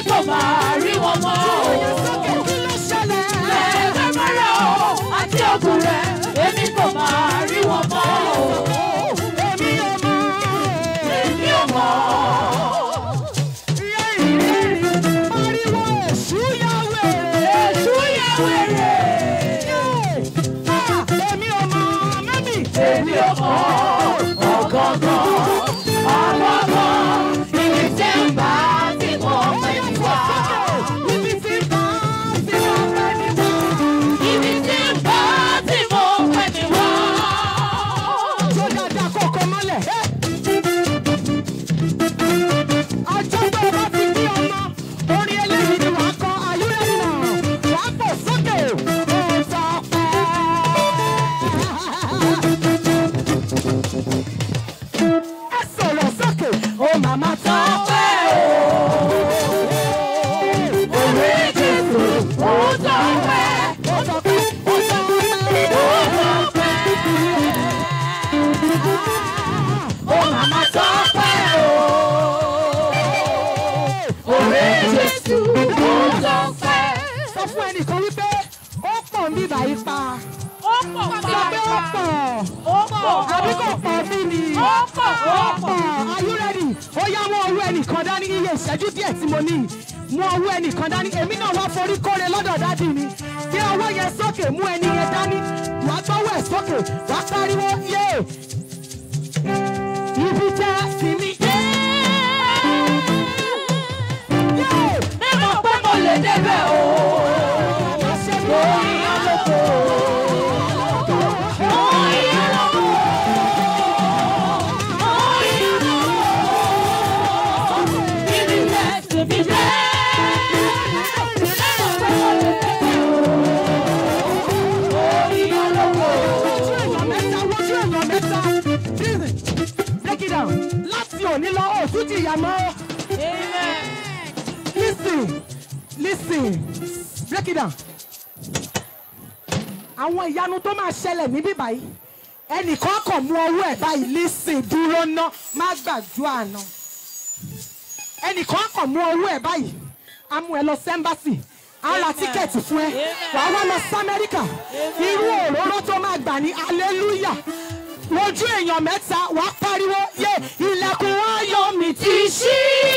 kò máa rí wọn mọ́ o. kí ló ṣẹlẹ̀? Lẹ́ẹ̀fẹ́ mọ́ra o, àti ògùn rẹ̀, èmi kò máa rí wọn mọ́ o. Èmi ò mọ̀. Èmi ò mọ̀. Ariwo èṣù yá wèrè. Èṣù yẹ wèrè. Ah, Èmi ò mọ̀ mẹ́mì. Èmi ò mọ̀. Ọ̀gọ̀ngàn, ọ̀gọ̀ngàn, ibi tí ń bá tí mo pè mí wá. Ibi tí bá ti máa fẹ́ ní wá. Ibi tí ń bá tí mo pè mí wá. Tó dáadáa kó kọ mọ́lẹ̀. Ọjọ́ tó o bá ti bí ọmọ, orin eléyìí ni wàá kọ ayúrẹ́rì náà. Wàá fò sókè. Ó sọ pé. Ẹ sọ̀rọ̀ sókè. Ó màmá tán pẹ́ o. Orí Jésù, ó tọ́ pẹ́. Ó sọ pé ó sọ pé. Ó tọ́ pẹ́. Ó màmá tọ́ pẹ́ o. Orí Jésù, ó tọ́ pẹ́. Sọ fún ẹnìkan wípé ó pọ̀ ń bíbà yìí pa. Ó pọ̀ Sọ pé ó pọ̀. Ó pọ̀. Àbí kò pọ̀ bí ni? Ó pọ̀. Ó pọ̀. Are you ready? Ó yá mú ọwọ́ ẹnìkan dání iye ìṣẹ́jú díẹ̀ tí mo ní. Mú ọwọ́ ẹnìkan dání. Èmi náà wá forí kóre lọ́dọ̀ dádì mi. Gbé ọwọ́ yẹn sókè mú ẹni yẹn dání. Wà á gbọ́wọ́ ẹ̀ sókè. Wà á pariwo yé. Ibi jẹ́ sinmi dé. Yé. Mímọ̀ pé mo lè débẹ̀ o. Má ṣe mí. Lórí ọlọ́kọ̀. Lórí ọlọ́kọ̀. Lórí ọlọ́kọ̀. Ibi jẹ́ síbi jẹ́. Mímọ̀ pé mo lè débẹ̀ o. Lórí ọlọ́kọ̀. Wojú èèyàn mẹ́ta, wojú èèyàn mẹ́ta. Listen, break it down. Láti òní lọ, òtún ti yà mọ́. Amen. Listen, listen, break it down. Àwọn ìyanu tó máa ṣẹlẹ̀ níbí báyìí. Ẹnìkan kàn mú ọwọ́ ẹ̀ báyìí listen dúró ná má gbàdúrà àná. Ẹnìkan kàn mú ọwọ́ ẹ̀ báyìí. A mú ẹ lọ sẹ́ńbàsì. A ra tíkẹ́ẹ̀tì fún ẹ. Wà á wá lọ sí Amẹ́ríkà. Irú òróró tó máa gbà ní hallelujah. Wojú èèyàn mẹ́ta wà á pariwo yé ilẹ̀kùn ayọ̀ mi ti ṣí.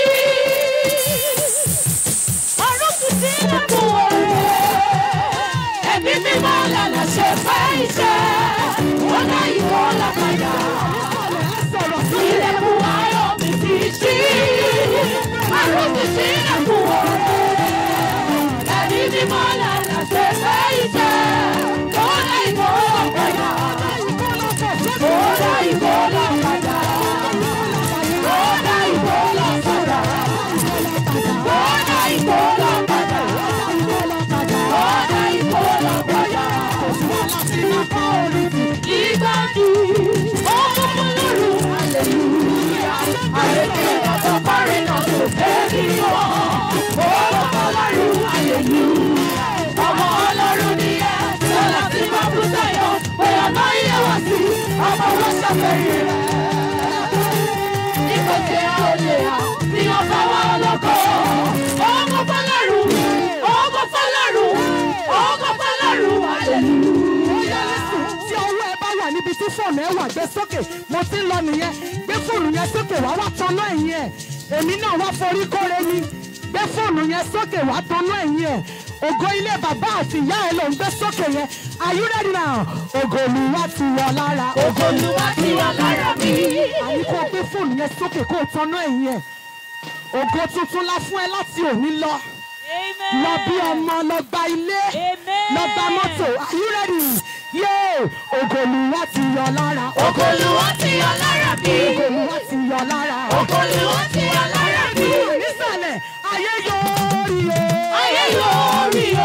Ọ̀run ti sílẹ̀kùn òre. Ẹ̀mí mímọ́ lànà ṣe fẹ́ iṣẹ́. Wọ́n dá ìwọ lápáyà. Sọ̀rọ̀ sí Ilẹ̀kùn ayọ̀ mi ti ṣí. Ọ̀run ti sílẹ̀kùn òre. Ẹ̀mí mímọ́ lànà ṣe fẹ́ iṣẹ́. Wọ́n dá ìwọ lápáyà. Wọ́n dá ìwọ lápáyà. Wọ́n dá ìwọ lápáyà. Wọ́n dá ìwọ lápáyà. Ọ̀dà ìfọ̀lọ́gbọ̀yà. Ìgbàdì ọmọ ọlọ́run hallelujah. Àrèké ọ̀tọ̀ parí náà kò tẹ́lẹ̀ yọ. Ọmọ ọlọ́run hallelujah. Ọmọ ọlọ́run ni ẹ sọ́la tí máa bú sáyọ̀. Bóyá náà yẹ wá sí ọmọ wọn ṣàfẹ́rí rẹ̀. Ìkọ̀kẹ́ olè à ní ọba wa lọ́kọ̀. Ọmọ fọlọ́run, ọmọ fọlọ́run, ọmọ fọlọ́run hallelujah. tí ọwọ́ ẹ bá wà níbi tí fóònù ẹ wà gbé sókè mo ti ń lọ nìyẹn gbé fóònù yẹn sókè wá wá tanná ẹ̀yìn ẹ̀ èmi náà wá forí kóre ni gbé fóònù yẹn sókè wá tanná ẹ̀yìn ẹ̀ ògo ilé bàbá àti ìyá ẹ ló ń gbé sókè yẹn are you ready now ògo Olúwa ti wọ lára Ògo Olúwa ti wà lára mi. àní kó o gbé fóònù yẹn sókè kó o tanná ẹ̀yìn ẹ̀ ògo tuntun la fún ẹ láti òní lọ lọ bí ọmọ lọ gba ilé lọ gba mọ́tò are you ready yéé ògo Olúwa ti yọ lára Ògo Olúwa ti wà lára mi. ògo Olúwa ti yọ lára Ògo Olúwa ti wà lára mi. nísàlẹ̀ ayé yóò rí o. Ayé yóò rí o.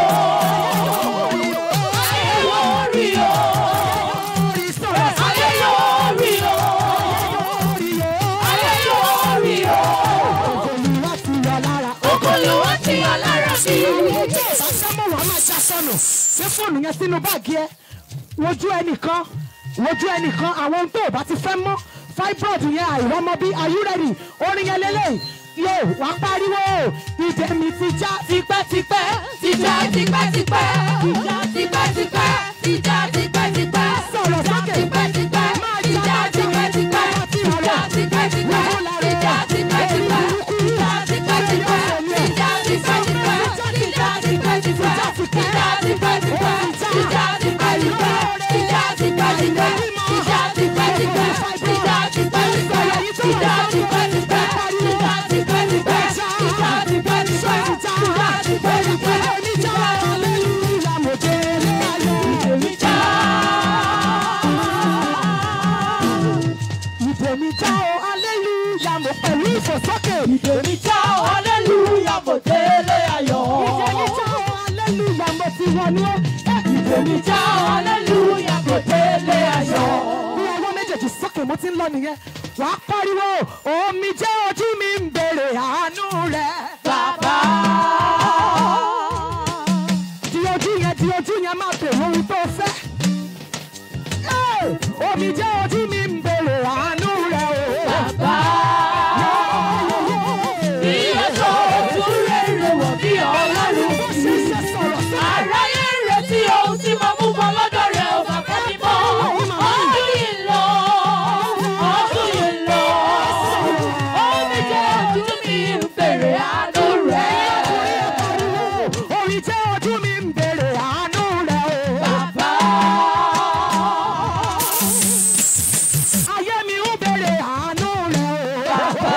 Ayé yóò rí o. Orí sọ̀rọ̀ sí Ayé yóò rí o. orí o. Ayé yóò rí o. Ògo Olúwa ti yọ lára. Ògo Olúwa ti wà lára mi. Sọ́mọ̀ wàá máa ṣe sọnù. Gbé fóònù yẹn sínú báàgì ẹ. Wojú ẹnìkan. Wojú ẹnìkan. Àwọn ohun tó o bá ti fẹ́ mọ́. Fibroid yẹn àìrọ́mọ bí. Are you ready? Orin yẹn lélẹ̀. yóò wá pariwo ìdè mi ti já tipẹ́tipẹ́ tìjà tipẹ́tipẹ́ tìjà tipẹ́tipẹ́ tìjà tipẹ́tipẹ́ Sọ̀rọ̀ tìjà sókè. tipẹ́tipẹ́ Máa tìjà jà tipẹ́tipẹ́ tìjà tipẹ́tipẹ́ tìjà tipẹ́tipẹ́ tìjà tipẹ́tipẹ́ tìjà tipẹ́tipẹ́ tìjà tipẹ́tipẹ́ tìjà tipẹ́tipẹ́ tìjà tipẹ́tipẹ́ tìjà tipẹ́tipẹ́ tìjà tipẹ́tipẹ́ tìjà tipẹ́tipẹ́ tìjà tipẹ́tipẹ́ tìjà tipẹ́tipẹ́ tìjà tipẹ́tipẹ́ tìjà tipẹ́tipẹ́ tìjà tipẹ́tipẹ́. Ìdèmí já o, aleluya, mo pẹ̀lú ìfòsókè. Ìdèmí já o, hallelujah, mo délé ayọ̀. Ìdèmí já o, aleluya, mo ti wọnú. Ìdèmí já o, hallelujah, mo délé ayọ̀. Bí ọwọ́ méjèèjì sókè mo ti ń lọ nìyẹn. Wàá pariwo, omi jẹ́ ojú mi ń bèrè àánú rẹ̀. Bàbá. Di ojú yẹn, di ojú yẹn máa bèrè ohun tó fẹ́. Ẹ́, Omi jẹ́ ojú mi ń bèrè àánú rẹ̀ o. Bàbá. Bí èso ojú rere wọ̀ bí ọlọ́run. Bó ṣe ṣe sọ̀rọ̀ sí Aráyé ń retí ohun tí mo mú bọ́ lọ́dọ̀ rẹ̀ ò bàbá mi mọ́. Ọdún yìí lọ, ọdún yìí lọ. Omi jẹ́ ojú mi ń bèrè àánú rẹ̀. Omi jẹ́ ojú mi ń bèrè àánú rẹ̀ o. Bàbá. Ayé mi ń bèrè àánú rẹ̀ o. Bàbá.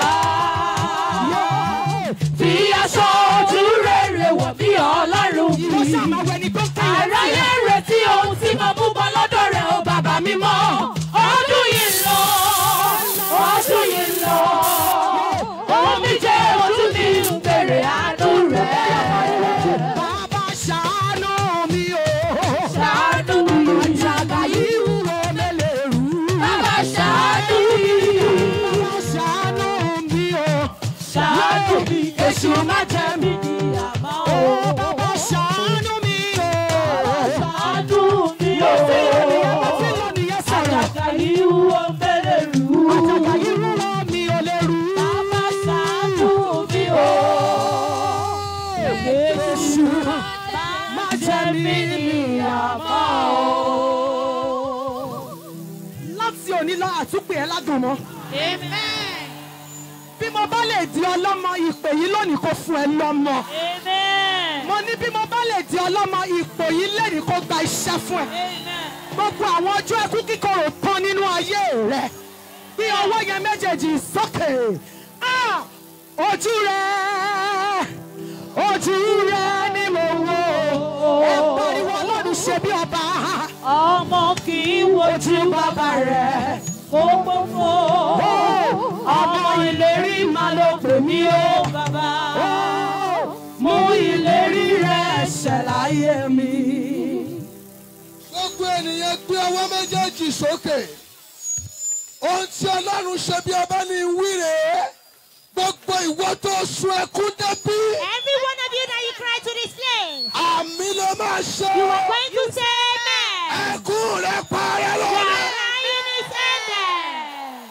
Fi aṣọ ojú rere wọ̀ bí ọlọ́run. Mo ṣàmàwẹ̀ ni tó kí ẹ Àráyé ń retí ohun tí mo mú bọ́ lọ́dọ̀ rẹ̀ o bàbá mi mọ́. Ọdún yìí ń lọ, ọdún yìí ń lọ. Omi jẹ́ ojú mi ń bèrè àánú rẹ̀. Bàbá ṣàánú mi o. Ṣàánú mi. Àjàgà yìí wúwo mélèé rú. Bàbá ṣàánú mi. Bàbá ṣàánú mi o. Ṣàánú mi. Èṣù má jẹ mí ní àmọ́ o. Bàbá ṣàánú mi o. Ṣàánú mi o. Mo ti lọ nìyẹn sọ̀rọ̀. Àjàgà yìí wúwo mélèé rú. Àjàgà yìí wúwo mi ò lè rú. Bàbá ṣàánú mi o. Èṣù má jẹ mí àmọ́ o. láti òní lọ àtúpè ẹ ládùn mọ́. Amen. bí mo bá lè di ọlọ́mọ ìpè yìí lónìí kó fún ẹ lọ́mọ. Amen. mo ní bí mo bá lè di ọlọ́mọ ìpè yìí lẹ́nìí kó gba iṣẹ́ fún ẹ. Amen. gbogbo àwọn ọjọ́ ẹkú kíkorò tán nínú ayé rẹ bí ọwọ́ yẹn méjèèjì sókè Ah! ojú rẹ ojú rẹ ni mo wò ẹ pariwo ọlọ́run ṣe bí ọba Ọmọ kì í wojú bàbá rẹ̀ kó gbogbo. Ọmọ ìlérí máa ló pè mí ó bàbá. Mú ìlérí rẹ̀ ṣẹ láyé mi. gbogbo ènìyàn gbé ọwọ́ méjèèjì sókè ohun tí ọlọ́run ṣe bí ọba ní wíre gbogbo ìwọ tó sun ẹkún débí Every one of you that you cry to this place, àmì ló máa ṣe you are going to say amen. ẹkún rẹ parẹ́ Your lónìí crying is ended.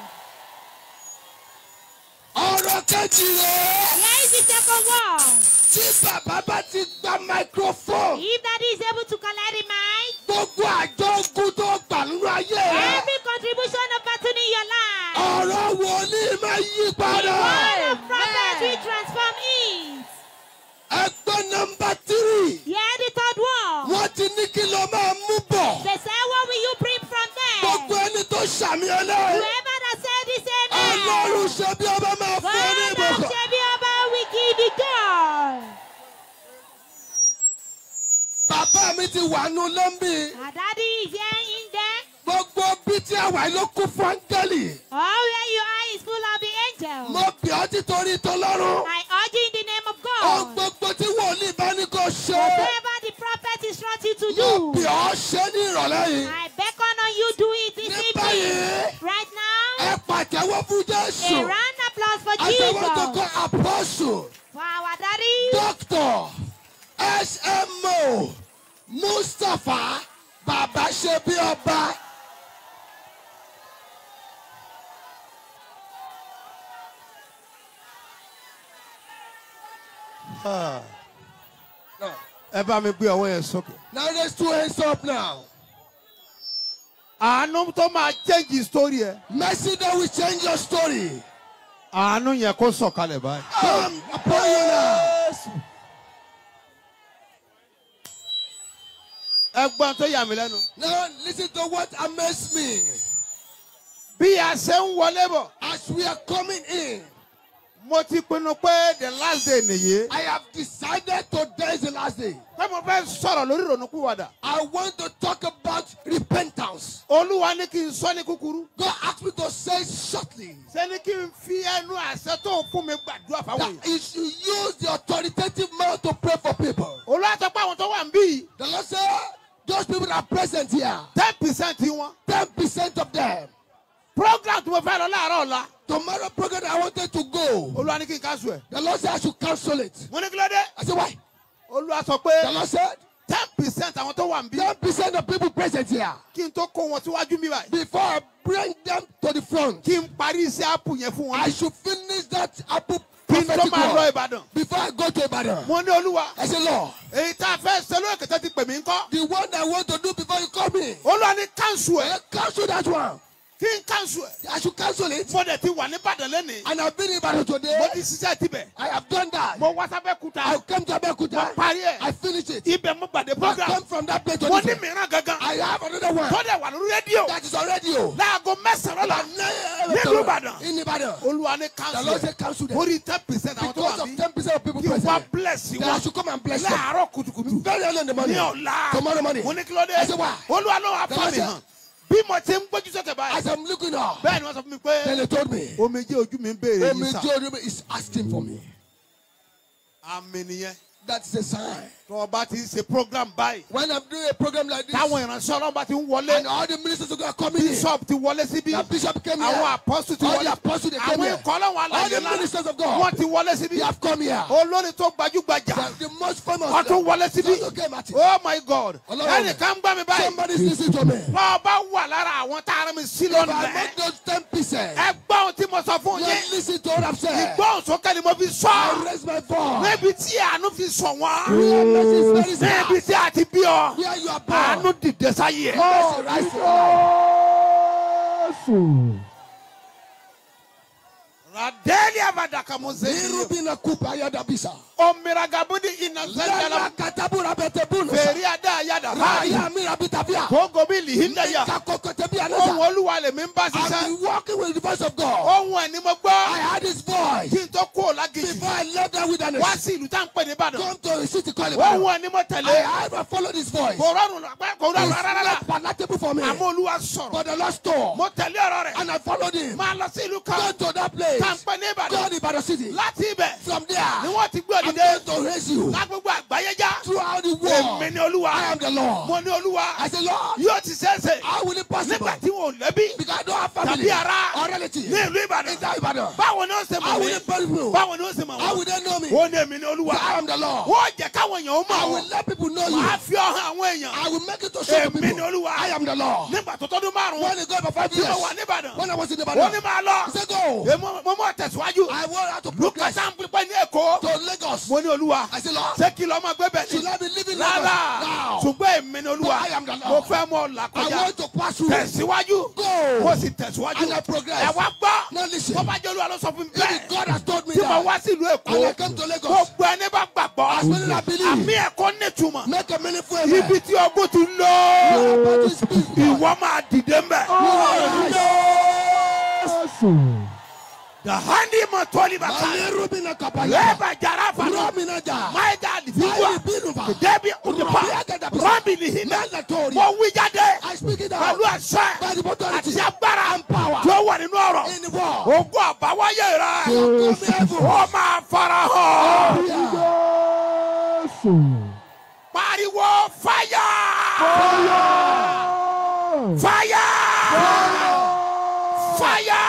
ọ̀rọ̀ kejì rẹ̀ Here is the second one. tí bàbá bá ti gba microphone If that is able to collect the mic, gbogbo àjọ ogun tó gbà nínú ayé rẹ every contribution of battle in your life, ọ̀rọ̀ wòlíì máa yí the padà word of prophet will transform it. ẹgbẹ́ nọmba tírì Here the third one. wọ́n ti ní kí ló máa mú bọ̀ They say, what will you bring from gbogbo there? ẹni tó ṣàmì ọlọ́run. Whoever that said this amen. Ọlọ́run ṣe bí ọba máa fún ọ ní God of ìbùkún. Shebiaba will give you joy. Bàbá mi ti wà nù lọ́mbì. Our daddy is here in there. Gbogbo bí tí a wà ló kún fún áńgẹ́lì. All where you are is full of the angels. Mo bì ọ́ títorí tọ́lọ́run. I urge you in the name of Ohun God. gbogbo tí wòlíì bá ní kó ṣe. Whatever the prophet instructs you to Mo bì do, ọ́ ṣe ní ìrọ̀lẹ́ yìí. I beckon on you do it this Ní evening. báyìí, Right now, ẹ pàtẹ́wọ́ fún Jésù. a round applause for Àtẹ̀wọ́ tó kọ́ Jesus. apọ́sù. For our daddy, Dókítà SMO Mustapha Bàbá ṣe bí ọba. Now, ẹ bá mi gbé ọwọ́ yẹn sókè. now raise two hands up now. àánú tó máa change story ẹ. Mercy that will change your story. àánú yẹn kó sọ̀kalẹ̀ báyìí. Come upon you now. ẹgbọ́n tó yà mí lẹ́nu. Now listen to what amazed me. bí a ṣe ń wọlé bọ̀ As we are coming in, mo ti pinnu pé the last day nìyí. I have decided today is the last day. pé mo fẹ́ sọ̀rọ̀ lórí ìrònúkúwàdà. I want to talk about repentance. olúwa ní kí n sọ ní kúkúrú. God asked me to say shortly ṣé ní kí n fi ẹnu àṣẹ tó ń fún mi gbàdúrà fáwọn that èèyàn. you should use the authoritative mouth to pray for people. olúwa sọ pé àwọn tó wà ń bí yìí The Lord said, those people that are present here, ten percent wọn. 10% of them. program tí mo fẹ́ lọ láàárọ̀ ọ̀la. Tomorrow program I wanted to go. olúwa ní kí n ká sùn ẹ̀. The Lord said I should cancel it. mo ní kí ló dé. I said, why? olúwa sọ The pé Lord said, ten percent àwọn tó wà ń bí. 10% of people present here. kí n tó kó wọn síwájú mi báyìí. Before I bring them to the front, kí n parí iṣẹ́ àpò yẹn fún wọn. I should finish that apple kí n tó prophetic máa lọ word ìbàdàn. before I go to Ibadan. mo ní olúwa. I said, Lord, èyí tá a fẹ́ ṣe lóye kẹtẹ́ ti pè mí ń kọ́. the one I want to do before you call me, olúwa ní káńsù ẹ̀. I cancel that one. kí n káńsù ẹ̀. I should cancel it. mo dẹ̀ ti wà ní ìbàdàn lẹ́nìí. And I've been in Ibadan mo today. ti ṣiṣẹ́ tibẹ̀. I have done that. mo wá sábẹ́ kuta. I came to mo Abeokuta. parí ẹ̀. I finished it. ibẹ̀ mo gbàdé I program. come from that place to mo this ní one. mìíràn gangan. I have another one tó dẹ̀ wà lórí rédíò. that is on radio. láago mẹ́sàn-án lọ́la. Nílùú Ìbàdàn. In Ibadan. olúwa ní The káńsù Lord ẹ̀. said cancel them. mo rí ten percent àwọn tó Because wà of bí. 10% of people kí n wá present. bless That I wọn. should come and bless them. láàárọ̀ kùtùkùtù. Very early in the morning. ní ọ̀la. Tomorrow morning. mo ní kí ló dé. I said, why? olúwa ló wà The fún Lord mi said- hàn. bí mo ti ń gbójú sókè báyìí. As I'm looking up, bẹ́ẹ̀ ni wọ́n sọ fún mi pé. then they told me, omijé ojú mi ń béèrè Omi yìí sà. Jordan is asking for me. àmì nìyẹn. That is a sign. tó o bá ti ń ṣe program báyìí. When I'm doing a program like this, táwọn ìránṣẹ́ ọlọ́run bá ti ń wọlé. and all the ministers are coming in, bishop ti wọlé síbí. the bishop came here, àwọn apostle ti all wọlé. the apostles they came àwọn here, ikọ̀ ọlọ́run all aláyé the ńlá. ministers of God, wọ́n ti wọlé síbí. they have come here. olórin tó gbajúgbajà. The, the most famous, wọ́n tún wọlé síbí. also came at it. oh my god. Ọlọ́run. ẹnìkan ń gbọ́ mi báyìí. Somebody's listening to me. If bọ́ ọ bá wà lára àwọn tá a rán mi sí I'm lónìí. among those 10 pieces, ẹ gbọ́ ohun tí mo sọ fún you yín. listen to what I've said. ìgbóhùn sókè ni mo fi I sọ. raise my voice. níbi tí àánú fi sọ wọ́n. Where mercy is very níbi sad. tí a ti bí ọ. Where you are àánú born. dìde sáyé ẹ. Mercy rise to radeli abadaka muzeli. Nirubina kupa yada bisa. omiragabudi ina Lema zanjala. katabura bete bulu. fèrè adá yàda. Raya mira bitavia. kóńgò bí lihinda yà. Kakokote bi ohun anasa. olúwa lè mi ń bá I've ṣiṣẹ́. been walking with the voice of God. ohun ẹ̀ ni mo I gbọ́. had his voice. kí n tó kú òlágìjì. Before I left that wilderness. wá sí ìlú tá à ń pè ní ìbàdàn. Come to a city called ohun Ibadan. ẹ̀ ni mo I tẹ̀lé. had followed his voice. kò rọrùn lọ́pẹ́ kò rọrùn It's rárá. not palatable for me. àmọ́ olúwa sọ̀rọ̀. But the Lord store. mo tẹ̀lé ọ̀rọ̀ rẹ̀. And I followed him. máa lọ sí ìlú Go kan. to that place. tá à ń pè ní Go ìbàdàn. to Ibadan city. láti ibẹ̀ From ni there. wọ́n ti gbé I'm òdìdé. going to raise you. lágbègbè àgbáyé já. Throughout the èmi world. ni olúwa. I am the Lord. mo ní olúwa. I say, Lord, yóò ti ṣeéṣe. how will it possible? nígbà tí wọn ò lẹ́bí. Because I don't have family tàbí ara or relative. ní ìlú ìbàdàn. In that Ibadan. báwo ni ó ṣe How mọ̀ will mí. it possible? báwo ni ó ṣe mọ̀ How wọ́n. will they know me? ó ní èmi ni olúwa. I am the Lord. wọ́n jẹ́ káwọn èèyàn ó I mọ̀ will ọ́. let people know you. màá fi ọ̀hún àwọn èèyàn. I will make it to show to èmi ni people. olúwa. I am the Lord. nígbà tó tọ́dún márùn-ún. When it go for five tí mo years, wà níbàdàn. when I was in ó ní Ibadan, máa lọ. he said, go. èmo mo mọ̀ tẹ̀síwájú. I want her to luka progress sample pé ní èkó. to Lagos. mo ní olúwa. I said, Lord, ṣé kí lọ́ máa gbé bẹ̀ should ní. I be living Lagos rárá now? ṣùgbọ́n èmi ni olúwa. I am the Lord. mo fẹ́ mọ ọ̀la I kọjá. want to pass through. tẹ̀síwájú. Go. mo sì tẹ̀síwájú. And I progress. ẹ wá gbọ́. Now listen. tó bá jẹ́ olúwa ló sọ fún mi If bẹ́ẹ̀. God has told me tí mo that, wá sílùú èkó. and I come to Lagos, gbogbo ẹni bá gbàgbọ́. As many that believe. àmì ẹ̀kọ́ nítumọ̀. make a meaningful amen. ibi tí ọgbọ́n ti lọ. You are about to speak, God. ìwọ máa dìde mbẹ. dahandi ma tọ́lí bá ká. Malirubina kapaya. lẹ́bà jara fana. Romina ja. maida Maili difiwa. binuva. debi udipa. rọ́bì ni hinna. Mandatory. mo wí jáde. I speak it out. pẹ̀lú ẹ̀sẹ̀. By the authority àti agbára. and power. tó wà nínú ọ̀rọ̀. In the world. ogun àbáwáyé rẹ. Come heaven. ó máa fara hàn. pariwo fáyà. fáyà. fáyà.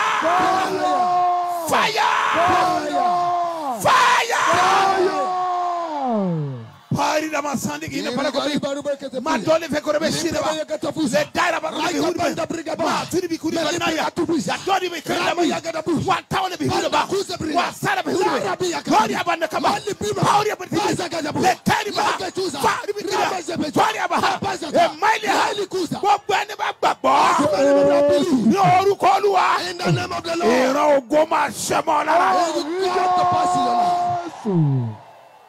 fáyà. fáyà. Party the dama sandi ki ne Iri pala ko gari bi baru berkete ma puli. dole fe ko be shi Limpa ba ya kata fusa. le daira ba ko be Raka hudu banda be briga ba. ma tuni bi kuri ba Meli na ya briga tu busa. ya dodi be kuri Rama ba ya gada busa. wa tawle be hudu ba Banda kuza briga. wa sara be hudu Lara bi be ya kata. dodi abanda kama Mali bima. pauri ba Baza gada busa. le tari ba Lake tuza. fari bi Rama kiri zebetu. fari aba Baza e gada. maili ha Mali kuza. gbogbo ẹni bá gbàgbọ́ Mali bima believe. ní orúkọ olúwa In the name of the Lord. ìran ogo máa ṣẹ mọ́ lára. May you come to pass in your life.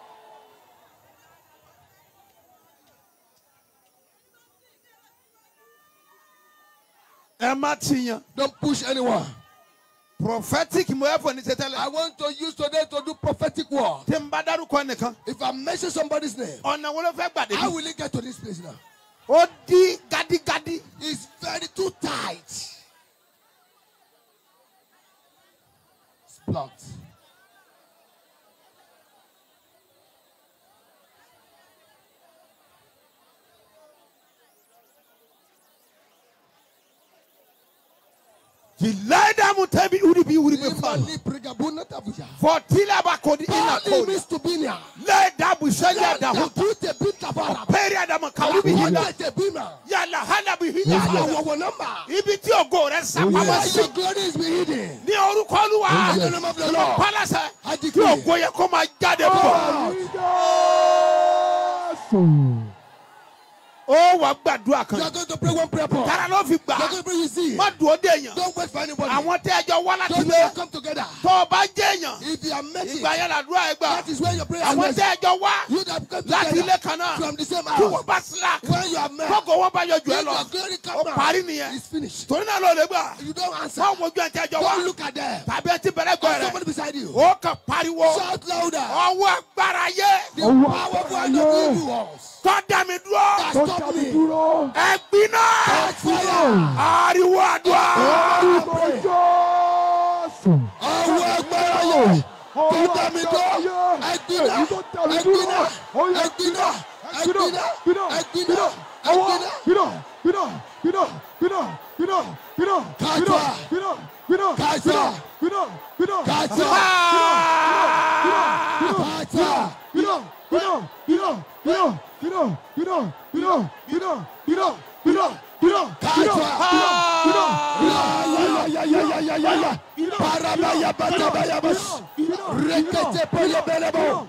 ẹ má ti yan. Don't push anyone. prophetic mo ẹ fọ ní I tẹtẹlẹ. want to use today to do prophetic word. tí n bá dárúkọ nìkan. If I mention somebody's name, ọ̀nà wo ló fẹ́ gbàdé how bí. will he get to this place now? ó di gádígádí. It's very too tight. It's blocked. jìlẹ́dà mu tẹ́bi wúri bí wúri bí If I fún. need Brigabuna Tabuja. fọtílẹ̀ bá kò di iná Pauli kò di. means to be near. lẹ́ẹ̀dà busẹ́lẹ̀ Let the àdàhùn. brute be tabara. pẹ́ẹ́rì àdàmọ̀ kàwé bí hinna. Let the bima. yàrá hànà bí That's hinna. our number. ibi tí ògo rẹ̀ sápamọ́ Where sí. your glory is be hidden. ní orúkọ olúwa. In the name of the Lord. pálásẹ̀ I kí decree. ògo yẹ kó máa jáde bọ̀. ó wà gbàdúrà You kan. are going to pray one prayer point. kára ló fi You gbà. are going to pray with zeal. má dùn ó dé èèyàn. Don't wait for anybody. àwọn tẹ́ ẹjọ́ wá láti Don't lé. all come together. tó o bá jẹ́ èèyàn. If you are making ìgbà yẹn làdúrà ẹ gbà. that is where your prayer àwọn is. tẹ́ ẹjọ́ wá. You that come láti ilé together kan náà. from the same kí wọ́n house. bá slack. When you are met, kókò wọn bá yọ jù ẹ if lọ. your glory ó come parí out, nìyẹn. it's finished. torí náà ló lè gbà. You don't answer. wọ́n wojú ẹ̀ tẹ́ ẹjọ́ Don't wá. look at them. tàbí ẹ ti bẹ̀rẹ̀ gbọ́ Or rẹ̀. somebody beside you. ó kàn pariwo. Shout louder. ọwọ́ agbára yé. The powerful hand of evil ones tó dá mi dúró. that stop me. ẹ gbiná. Catch fire. ariwo àdúrà. Ọwọ́ agbára yẹ. Tó dá mi dúró. Ẹgbiná. Ẹgbiná. Ẹgbiná. Ẹgbiná. Ẹgbiná. Ẹgbiná. Kàtà. Kàtà. Kàtà. Parabaya batabaya bas. Rekete pele bele bo.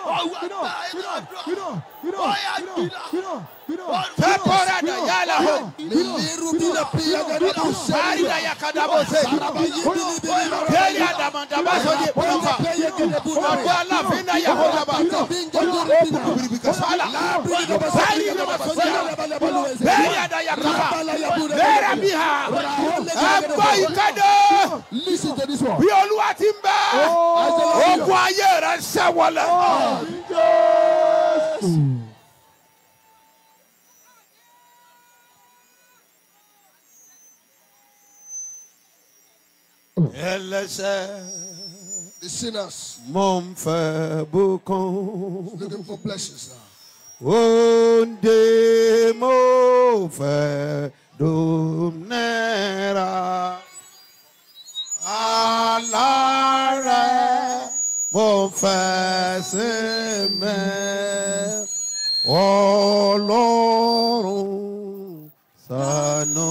pepora da yala ho. Miliru bile piya gada Ari kuseri. da yakada bo se. Saraba yibili bili mara. Keli adama daba so di pumpa. Peye gede buna. Ọgbọ aláàfin náà yà hó daba. Bingo duri bina. Biribi kasala. Labri gaba Bẹ́ẹ̀ni sari ni gaba ma sari sọ́jà. gaba leba luweze. Bẹ́ẹ̀ni ada yakaba. Rabala ya buna. Bẹ́ẹ̀rẹ̀ bí ha. Ẹgbọ́ ìkéde. Listen to this one. Bí olúwa ti ń bẹ́. Ogun ayé rẹ̀ ṣẹ́ wọlé. Ẹlẹ́sẹ̀ The sinners mo ń fẹ́ bùkún. looking for blessings now. Onde mo fẹ́ dòmìnira. Alárẹ̀ mo fẹ́ sinmi. Ọlọ́run ṣàánú.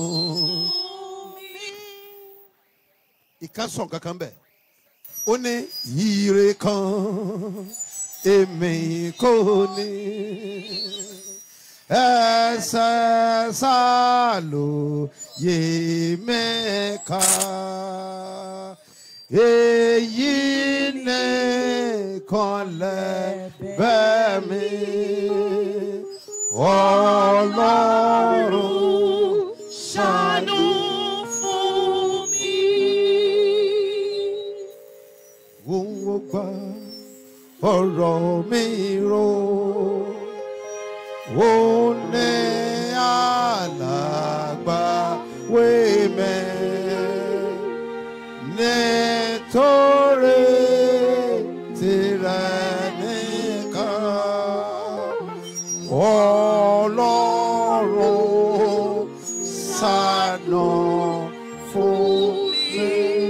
Ìkan sọ̀n kankan bẹ̀. Ó ní ire kan èmi kò ní ẹsẹ̀ sálò yé mẹ́ka èyí nìkan lẹ́bẹ̀ mi ọlọ́run ṣàánú fún mi. òun ò gbà ọ̀rọ̀ mi rò ó ní àlàgbà wémẹ̀ nítorí tirẹ̀ nìkan ọlọ́run ṣàánú fún mi.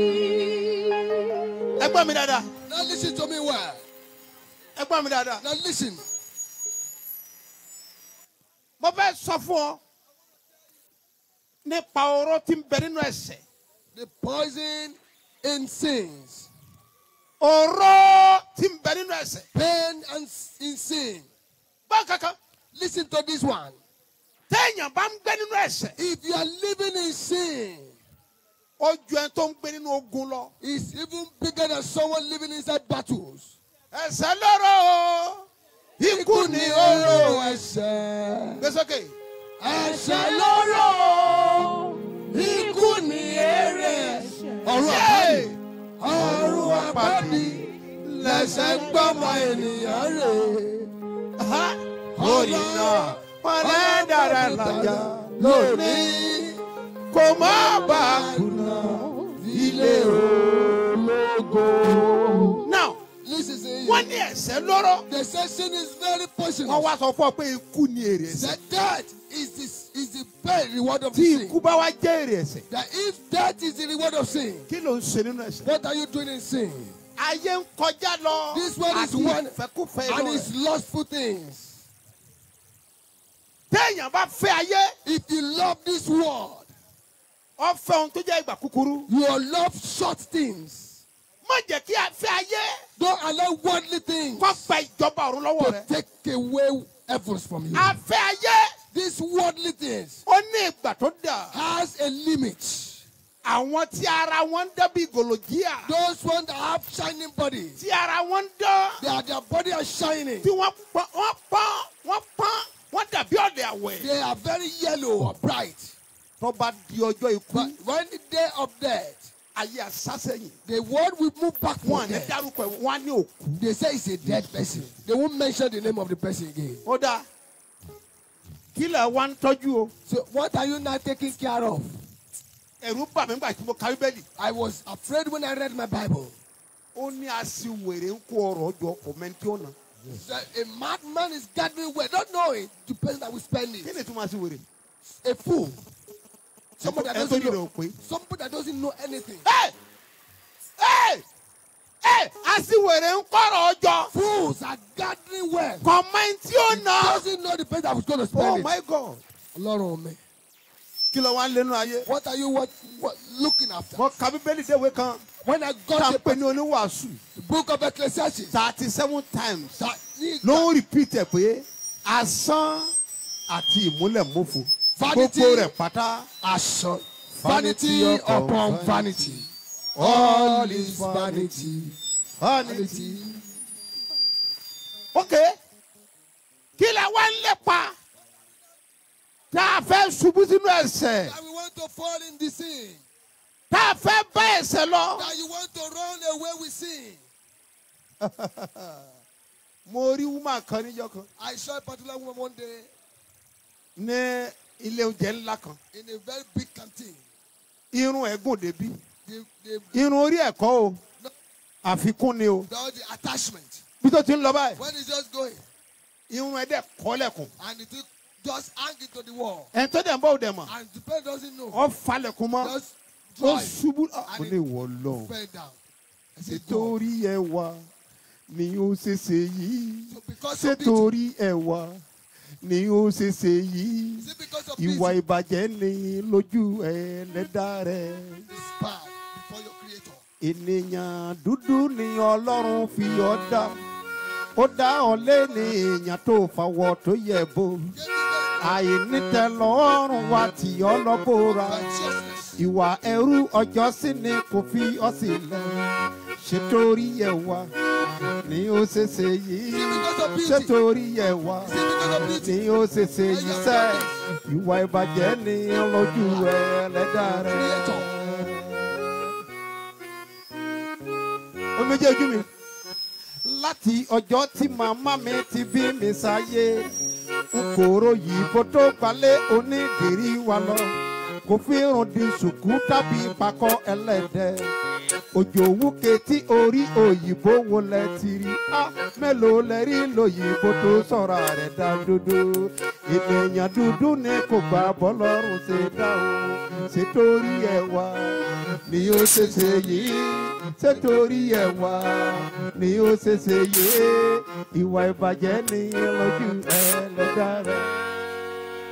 ẹ gbọ́ mi dáadáa Now listen to me well. ẹ gbọ́ mi dáadáa. Now listen. mo fẹ́ sọ fún ọ nípa oró tí ń bẹ nínú ẹ̀ṣẹ̀ The poison in sins, oró tí ń bẹ nínú ẹ̀ṣẹ̀ pain and s- in sin. gbọ́ kankan Listen to this one. téèyàn bá ń gbé nínú ẹ̀ṣẹ̀ If you are living in sin, ó ju ẹni tó ń gbé nínú ogun lọ it's even bigger than someone living inside battles. ẹ̀ṣẹ̀ lóró o ikú ni oró ẹ̀ṣẹ̀. gbé sókè Ẹ̀ṣẹ̀ lóró, ikú ni èrè ẹ̀ṣẹ̀. Ọ̀run àpáàdì, ọ̀run àpáàdì, lẹ̀ṣẹ̀ ń gbọ́mọ ènìyàn rè. orí náà wọn lẹ́ dára lájà lónìí kò má bà á kùnà ilé ológo. now Listen to wọ́n you. ní ẹ̀ṣẹ̀ lóró The session is very wọ́n poisonous. wá sọ fún ọ pé ikú ni èrè ẹ̀ṣẹ̀ That that is the, is the pay reward of tí sin. ikú bá wá jẹ́ èrè ẹ̀ṣẹ̀ That if that is the reward of sin, kí ló ń ṣe nínú ẹ̀ṣẹ̀. what are you doing in sin? ayé ń kọjá lọ This one is àti one ìfẹ́kúfẹ́ and inú it's rẹ̀. lustful things. téèyàn bá fẹ́ ayé If you love this world, ọ fẹ́ ohun tó jẹ́ ìgbà kúkúrú you will love short things. má jẹ́ kí a fẹ́ ayé Don't allow worldly things kó gba ìjọba ọ̀run lọ́wọ́ to rẹ̀. take away heavens from you. a fẹ́ ayé These worldly things ó ní ìgbà tó dà. has a limit. àwọn tí ara wọn ń dán bí gòlòjíà Those ones that have shining bodies, tí ara wọn ń dán they are, their body are shining. tí wọ́n pọ́n wọ́n pọ́n wọ́n pọ́n wọ́n dàbí ọ̀dẹ̀ àwẹ̀. They are very yellow or bright. tó bá di ọjọ́ ikú But when the day of death, ayé àsásẹ́yìn the word will move back wọn from ní there. dárúkọ ẹ̀ wọ́n á ní òkú. They say it's a dead person. They won't mention the name of the person again. ó dáa kí lẹ̀ wá ń tọ́jú o. So what are you now taking care of? ẹ̀rù bà mí gbà tí mo ka bíbélì. I was afraid when I read my Bible. ó ní aṣiwèrè ń kó ọrọ̀ jọ kò mẹ́ntì ọ̀nà. that a madman is gathering where don't know it, the person that will spend kí it. ni túmọ̀ aṣiwèrè. A fool. Somebody that ẹ̀ tó doesn't yìí rẹ̀ know. ò pé. Somebody that doesn't know anything. ẹ ẹ ẹ aṣiwèrè ń kọ́rọ̀ ọjọ́ Fools are gathering where kò mẹ́ntì ọ̀nà. doesn't know the person that was going to oh spend my it. god. Ọlọ́run mi. kí ló wá ń lẹ́nu ayé. What are you what, what looking after? mo ka bíbélì déwé kan When I tá got a the, pè ní oníwàásù the book of Ecclesiastes, thirty seven times that ló ń repeat ẹ̀ pé asán àti ìmúlẹ̀mófo Vanity. gbogbo rẹ̀ pátá Ashan, Vanity vanity upon upon vanity. All is vanity. Vanity. ok kí lẹ wá ń lépa tá a fẹ́ ṣubú sínú ẹ̀ṣẹ̀ That we want to fall in the sin. tá a fẹ́ bá ẹ̀ṣẹ̀ lọ. That you want to run away with sin. mo rí woman kan níjọ́ kan I saw a particular woman one day ní ilé oúnjẹ ńlá kan in a very big canteen. irun ẹ̀ gùn débi The, the, irun orí ẹ̀ kọ́ o àfikún ni o the, the attachment. bí tó ti ń lọ báyìí When it's just going irun ẹ̀ dẹ̀ kọ́ lẹ̀kùn and it will just hang it to the wall. ẹ̀ tó dẹ̀ ń bọ̀ ò dẹ̀ mọ̀ And the person doesn't know. ọ falẹ̀kùn mọ́ Just ó drive. ṣubú ó And lè wọ̀ lọ. fell down. I said, God. Nítorí ẹwà ni ó ṣe ṣe yìí. So because Ṣé of beauty, torí ẹwà ni ó ṣe ṣe yìí? is it because of Ìwà beauty ìbàjẹ́ ni lójú ẹlẹ́dà rẹ̀. is bad before your creator? Ènìyàn dúdú ni Ọlọ́run fi ọ́ dá. Ó dá ọ lé ní èèyàn tó fàwọ̀ tó yẹ bó. Get the Àìnítẹ̀lọ́rùn wa tì ọ́ lọ́bọ̀ra. righteousness. Ìwà ẹrú ọjọ́ sí ni kò fi ọ́ sílẹ̀. Ṣé torí ẹwà ni ó ṣe ṣe yìí? Ṣé torí ẹwà Is it because of beauty? ni ó ṣe ṣe yìí sẹ́? Ìwà ìbàjẹ́ ni lójú ẹlẹ́dà rẹ̀. Creator. Omi jẹ́ ojú mi. Láti ọjọ́ tí màmá mi ti bí mi sáyé, n kò ròyìn bó tó gbalẹ̀ onídìrí wa lọ. Kò fi irun di ṣùkú tàbí pakọ́ ẹlẹ́dẹ̀. Òjò wúke tí orí òyìnbó wo lẹ ti rí. Á mélòó lẹ rí lòyìnbó tó sọ̀rọ̀ rẹ̀ dá dúdú. Ènìyàn dúdú ni kò gbà bọ́lọ́run ṣe dá o. Ṣé torí ẹwà ni ó ṣe ṣe yìí? Ṣé torí ẹwà ni ó ṣe ṣe yìí? Ìwà ìbàjẹ́ ni lójú ẹlẹ́dàá rẹ̀.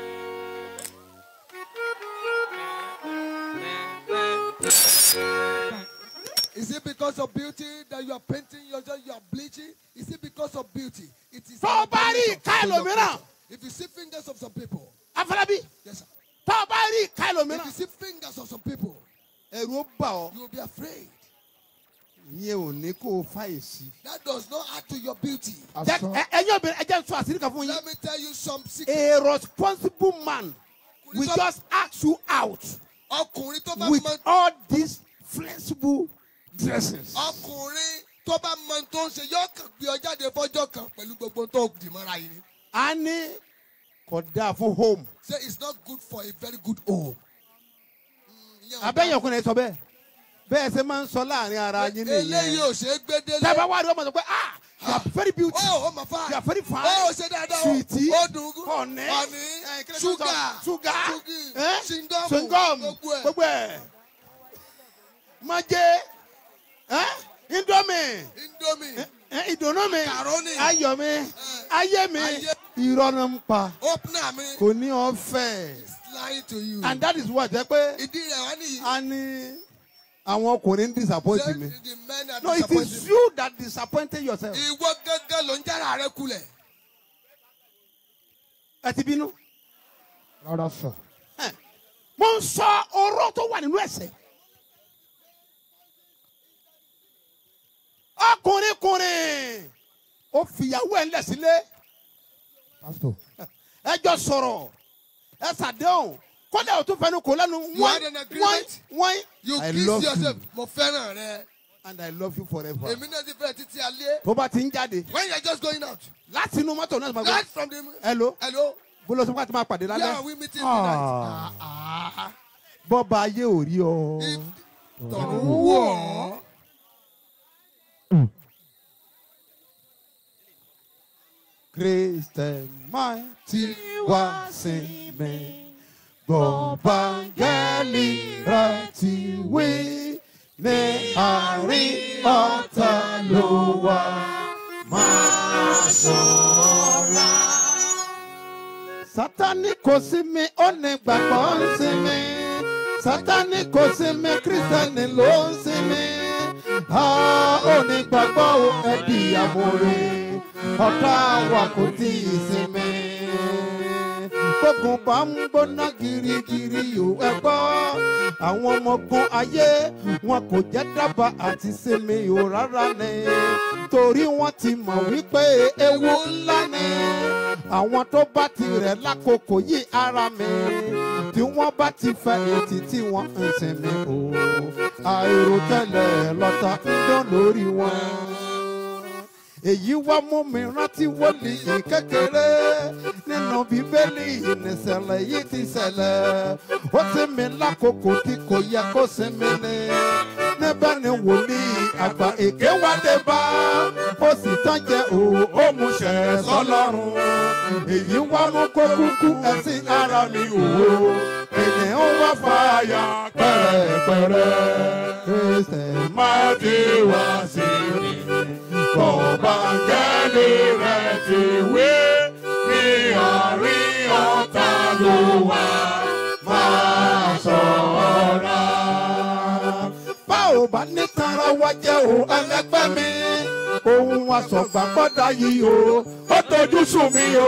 Is it because of beauty that you are painting yourself, you are bleaching? Is it because of beauty? It is. Tó o an bá rí ability ìka to your ẹlòmíràn. culture. If you see fingers of some people, afọlábí yes, sir. tó o bá rí ìka If you ẹlòmíràn. see fingers of some people, ẹ̀rù ó bà ọ́. you will be afraid. ìyẹn ò ní kó o fà èsì. That does not add to your beauty. Jẹ́- ẹ- ẹ̀yin obìnrin ẹ jẹ́ n sọ àṣírí kan fún yín. Let me tell you some secret. a responsible man will just ask you out Ọkùnrin tó bá with mọ all these flexible dresses. ọkùnrin tó bá mọ ohun tó ń ṣe yóò kàn gbé ọ jáde fọjọ́ kan pẹ̀lú gbogbo ohun tó dì mọ́ra yìí. ni. a ní kò dáa fún home. Say it's not good for a very good home. Mm, ìyẹn ò abẹ́yẹn ọkùnrin sọ bẹ́ẹ̀ bẹ́ẹ̀ ṣe máa ń sọ láàrin ara yín eléyìí nìyẹn. ò ṣe é gbé délé. tábà wá rí ọmọ sọ pé ah you are very beautiful. ó ó mà fà. you are very fine. ó ṣe dáadáa o. sweetie ó dùn ún. honey honey eh, kí ló ń sọ? ṣúgà sugar ṣúgì eh, ṣingọ́mù chewing-gum, gbogbo ẹ̀. gbogbo ẹ̀ májé eh, indomie indomie eh, ìdùnnú mi Macaroni. ayọ̀ mi ayé mi ayé. irọ́ ló ń pa opener mi kò ní ọ̀fẹ́ is lying to you. and that is what jẹ́ pé ìdí rẹ̀ wá nìyí. a ní àwọn ọkùnrin ń disappoint Say mi. the men are No, it disappointing is me. you that disappointed yourself. ìwọ gángan ló ń jára rẹ kulẹ̀. Ẹ ti bínú. rárá sà. Ẹ, Mo ń sọ oró tó wà nínú ẹsẹ̀. Ọkùnrin kùnrin ó fìyàwó ẹ̀ ńlẹ̀ sílé. pásítọ̀. Ẹ jọ sọ̀rọ̀. Ẹ ṣàdéhùn. Kọ́dà ò tún fẹnu kò lẹ́nu. You had an agreement. wọ́n. you I kiss love yourself you mo fẹ́ràn rẹ. and I love you forever. èmi náà ti fẹ́ títí alẹ́. Tó bá ti ń jáde when you are just going out. láti inú mọ́tò náà. máa gbọ́, right from the. Hello. hello. Bólú sọ́kà tí máa pàdé yeah lálẹ́. we meeting tonight. Ah, Bọ́ba ayé ò rí ọ. if tọ̀run wọ̀ ọ́. Christian mighty wá sí mi. Gbọ̀ngbàngẹ́lì rántí wí ní àárín ọ̀tá ló wà. Máa ṣọ́ra. Sátánì kò sí mi, ó ní gbàgbọ́ ń sí mi. Sátánì kò sí mi, Kírísítẹ́nì ló ń sí mi. A ò ní gbàgbọ́ o, ẹ di àmúre. Ọ̀tá wa kò tí ì sinmi. Gbógun bá ń gbóná girigiri yò ẹ gbọ́. Àwọn ọmọ ogun ayé wọn kò jẹ́ dábàá àti sinmi yò rárá ni. Torí wọ́n ti mọ̀ wípé ewu ńlá ni. Àwọn tó bá ti rẹ̀ lákòókò yìí ara mi. Tí wọ́n bá ti fẹ́ etí tí wọ́n ń sinmi o. Àìròtẹ́lẹ̀ lọ́tà ń dán lórí wọn èyí wá mú mi rántí wòlíì kékeré nínú bíbélì ìnìṣẹ̀lẹ̀ yìí ti ṣẹlẹ̀ ó sì mí lákòókò tí kò yẹ kó sinmi ni níbẹ̀ ni wòlíì àgbà èké wá dé bá ó sì tán jẹ òun ó mú ṣẹ̀ sọ́lọ́run èyí wá mú kó kúkú ẹ̀sìn ara mi òwò ènìyàn wá fàyà pẹ̀rẹ̀pẹ̀rẹ̀ kristian máa ti wá sí mi kọ̀ọ̀bàngẹ́lì rẹ̀ ti wí ní àárín ọ̀tá ló wà máa ṣọ́ra. bá ò bá ní tara wá jẹ́ o ẹlẹgbẹ́ mi ohun àsọ̀gbà gbọ́dọ̀ yìí o ó dojú sùn mí o.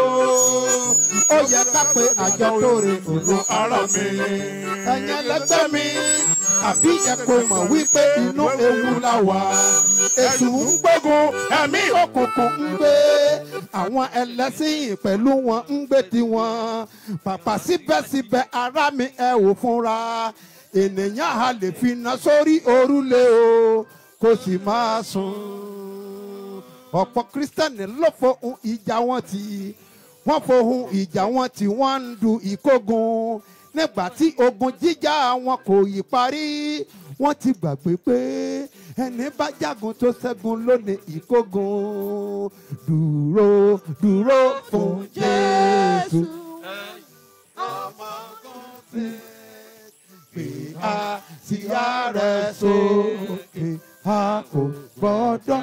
ó yẹ ká pé àjọ lóore òru ara mi. ẹ̀yin ẹlẹgbẹ́ mi àbí ẹ kò mọ̀ wípé inú ewu la wà. èṣù ń gbógun ẹ̀mí òkùnkùn ń gbé. àwọn ẹlẹ́sìn pẹ̀lú wọn ń gbé tiwọn. pàpà síbẹ̀síbẹ̀ ara mi ẹ ò fúnra. ènìyàn a lè fi iná sórí òrùlé o kó sì máa sùn. ọ̀pọ̀ kírísítẹ́nì ló fohùn ìjà wọn tì wọ́n fohùn ìjà wọn tí wọ́n ń du ìkógun nígbà tí ogun jíjà wọn kò yí parí wọ́n ti gbàgbé pé ẹni bá jagun tó ṣẹ́gun lónìí ìkógun dúró dúró fún Jésù. Pè á sí ààrẹ sókè a kò gbọ́dọ̀.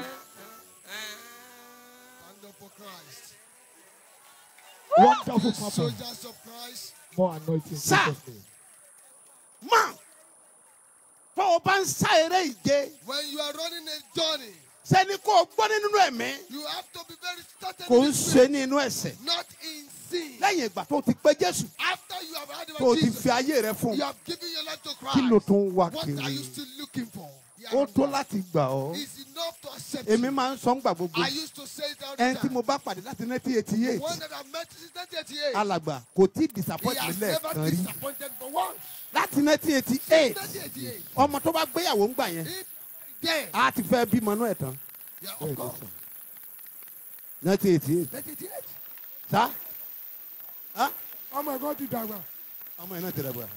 Stand up for Christ. wonderful papa. Soldiers of Christ. more anointing. in Sir. Jesus' name. man tó o bá ń sá eré ìje When you are running a journey, sẹ́ni kó o gbọ́ nínú ẹ̀mí you have to be very certain kò ń in ṣe spirit, ní inú ẹ̀sẹ̀ not in sin. lẹ́yìn ìgbà tó o ti pé Jésù After you have had tó o about ti Jesus, fi ayé rẹ fún you un have given your life to kí ló Christ. tún ń wá What are kiri you still looking for? ó tó láti gbà ọ́ It's enough to accept èmi you. máa ń sọ ńgbà gbogbo I used to say it all the ẹni tí time. mo bá pàdé láti nineteen eighty eight One that I met since 1988. alàgbà kò tí ì He disappoint mi has never lẹ́ẹ̀kan rí disappointed for once. láti nineteen eighty eight 1988. ọmọ tó bá gbéyàwó ńgbà yẹn If there, á ti fẹ́ bímọ náà ẹ̀ tán yeah, of course. nineteen eighty eight 1988. sá ọmọ ẹ̀gbọ́n ti dàgbà. ọmọ yẹn náà ti rẹ̀ bọ̀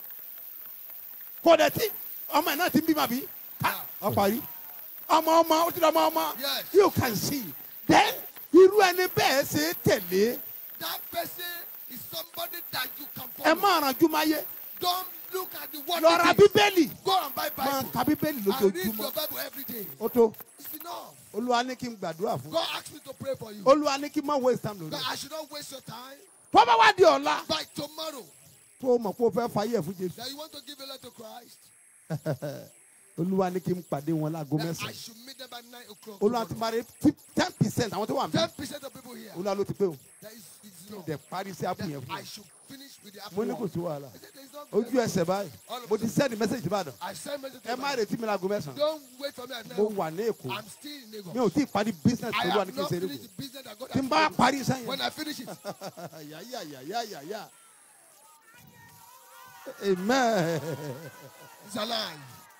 kò dẹ̀ tí ọmọ yẹn náà ti ń bímọ bí ọ parí ọmọ ọmọ ó ti dọ̀ ọmọ ọmọ Yes. you can see then irú ẹni bẹ́ẹ̀ ṣe é tẹ̀lé That person is somebody that you can ẹ follow. má rànjú máa yé Don't look at the word. lọ ra it is. bíbélì Go and buy máa Bible. ka bíbélì And read lójoojúmọ́ your Bible every day. ó tó It's enough. olúwa ní kí n gbàdúrà fún God asked me to pray for you. olúwa ní kí n má waste time lórí That ẹ̀. I should not waste your time. tó bá wá di ọ̀la By tomorrow, tó o mọ̀ pé o fẹ́ fayé ẹ̀ fún jésù that you want to give a life to Christ. olúwa ní kí n pàdé wọn láago That I mẹ́sàn-án should meet them by 9 o'clock. olúwa ti máa rí ten percent àwọn tó wà mí 10% of people here. olúwa ló ti pé o That is, is enough. dẹ̀ parí sí àpò That yẹn fún I mi should finish with the mo apple. ní kò one. sí wàhálà I said, there is no ojú ẹsẹ̀ báyìí mo ti send message sí ìbàdàn I send message to ẹ má my- retí mi láago mẹ́sàn-án Don't wait for me at mo 9 wà ní èkó I'm still in Lagos. mi ò tí ì parí business I olúwa ní have kí n not ṣe é finished lóko the business that God tí n has bá given me. parí sẹ́yìn When I finish it, yàyàyàyàyà amen it's alive.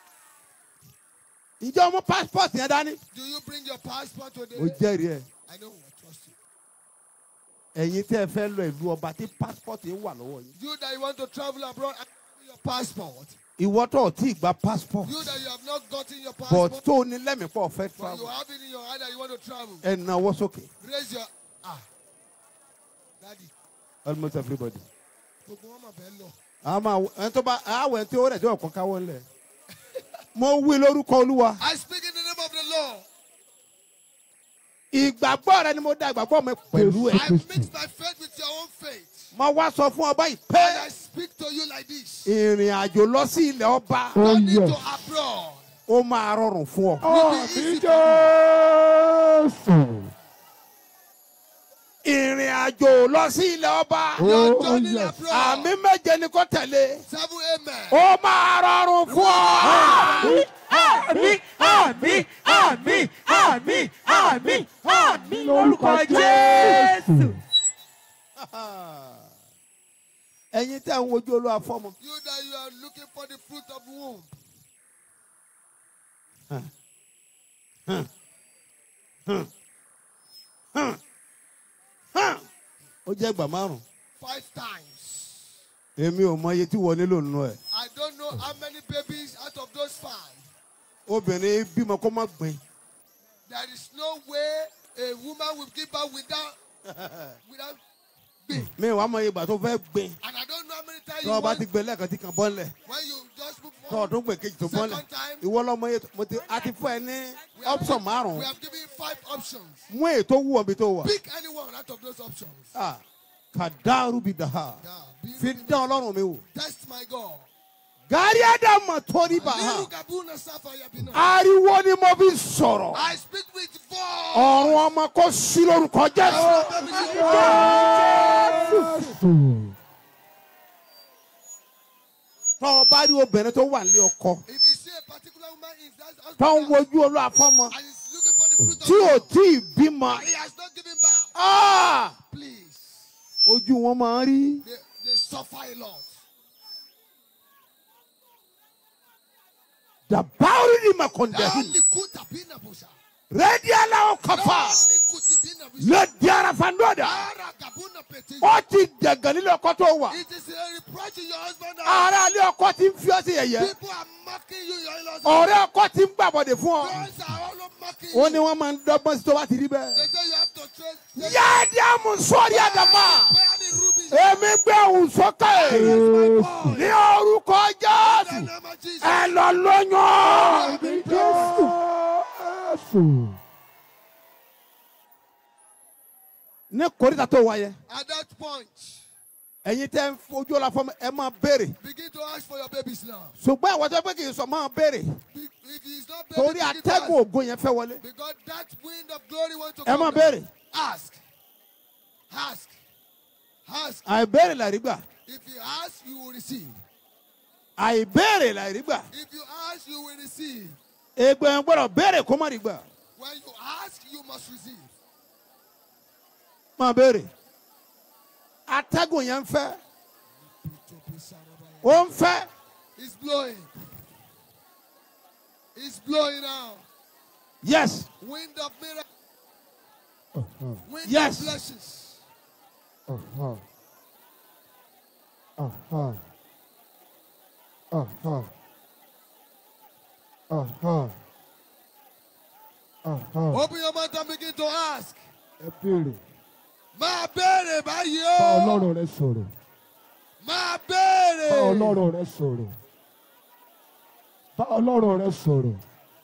ǹjẹ́ o mú passport yẹn dání Do you bring your passport today? mo jẹ́rìí ẹ̀ I know. I trust you. ẹ̀yin tẹ́ ẹ fẹ́ lọ ìlú ọba tí passport yẹn wà lọ́wọ́ yín You that you want to travel abroad, and bring your passport. ìwọ tó o tí ì gba passport You that you have not gotten your but passport, tó o ní lẹ́mìí pọ̀ fẹ́ but you travel have it in your hand that you want to travel. ẹ náwó sókè Raise your ah, daddy. almost everybody. Gbogbo wọn mà bẹ́ẹ̀ lọ. àmọ́ ẹni tó bá àwọ̀ ẹni tí ó rẹ̀ tí ọ̀kan káwọ́ ńlẹ̀ mo wí lórúkọ olúwa I speak in the name of the Lord. ìgbàgbọ́ rẹ ni mo dá ìgbàgbọ́ mi pẹ̀lú ẹ̀ I mix my faith with your own faith. mo wá sọ fún ọba yìí And pé I speak to you like this. ìrìn àjò lọ sí ilẹ̀ ọba No need to abroad. ó máa rọrùn fún ọ. Will be easy for ìrìn àjò lọ sí ilẹ̀ ọba you. Your journey abroad. àmì méje ni kò tẹ̀lé Seven amen. ó máa rọrùn fún ọ. àmì àmì àmì àmì àmì àmì lórúkọ jésù. ẹ̀yin tí a ń wojú olúwa fọ́mọ You that you are looking for the fruit of womb. ó jẹ́ ìgbà márùn Five times. èmi ò mọ iye tí wọ́n nílò nínú ẹ̀ I don't know how many babies out of those five. obìnrin bímọ kó má gbìn There is no way a woman will give birth without without babe. mi wàá mọ iye ìgbà tó fẹ́ gbìn And I don't know how many times tí you wọ́n bá want, ti gbé lẹ́ẹ̀kan tí kan bọ́ ńlẹ̀ when you just move tó forward. ọdún gbè kejì tó bọ́ ńlẹ̀ Second time, ìwọ lọ́mọ iye tó- mo ti a ti fún ẹ ní option márùn-ún we have given you five options. mú èyí tó wù ọ́ bí tó wà Pick any one out of those options. Ah, kàdáàrú bi dàá Yeah, be- fi dán ọlọ́run mi wò Test my God. gàrí àdàmọ̀ torí bá a Liru Gabuna Sapphire Bina. ariwo ni mo fi sọ̀rọ̀ I speak with voice. ọ̀run ọmọ kò sí lórúkọ jésù. tọ́ ọ bá rí obìnrin tó wà nílé ọkọ If you see a particular woman in that tó ń hospital wojú olú afọ́mọ and is looking for the fruit of tí ò womb, tí ì bímọ and he has not given birth, ah, please. ojú wọn máa ń rí They, they suffer a lot. dàbáwí ni màkòndẹ́hìn Only kuta bina busa. rẹ́dí aláwọ̀ kọfà Only kuti bina busa. lẹ́dí arafandọ́dà Ara gabuna peti. ó ti dẹ̀gàn nílé ọkọ tó wà It is a reproach to your husband. and ara ilé ọkọ ti ń fi ọ́ sí yẹ̀yẹ́ People are mocking you. Your in-laws. ọ̀rẹ́ ọkọ ti ń gbàbọ̀dẹ̀ fún ọ Friends are all mocking ó you. ní wọ́n máa ń dọ́gbọ́n sí tó bá ti rí bẹ́ẹ̀. They say you have to trace. They yáàdì àmú sọ́ọ̀rì àdàmà Where are the rubies? èmi gbé òun sókè Yes, my boy. ní orúkọ In jésù the name of Jesus. ẹ lọ lóyún. ní kòríta tó wáyé At that point, ẹ̀yin tẹ́ ń fojú ọ̀la fọmọ ẹ máa béèrè Begin to ask for your babies now. ṣùgbọ́n àwọn tó pé kì í sọ máa béèrè Be- If he is not baby, torí begin to atẹ́gùn ask. ògo yẹn fẹ́ wọlé Because that wind of glory wants to ẹ come. máa down. béèrè Ask. Ask. Ask. àìbéèrè làrí gbà If you ask, you will receive. àìbéèrè làrí gbà If you ask, you will receive. ègbè yẹn gbọ́dọ̀ béèrè kó má rí gbà When you ask, you must receive. máa béèrè atẹ́gùn yẹn ń fẹ́ ó ń fẹ́ It's blowing. It's blowing now. yes Wind of miracles. Wind Yes. of blessings. Uh-huh. Uh-huh. Uh-huh. Uh-huh. Uh-huh. Open your mouth and begin to ask. Ẹ béèrè. Máa béèrè báyìí Bá o. Ọlọ́run rẹ sọ̀rọ̀. Máa béèrè. Bá Ọlọ́run rẹ sọ̀rọ̀. Bá Ọlọ́run rẹ sọ̀rọ̀.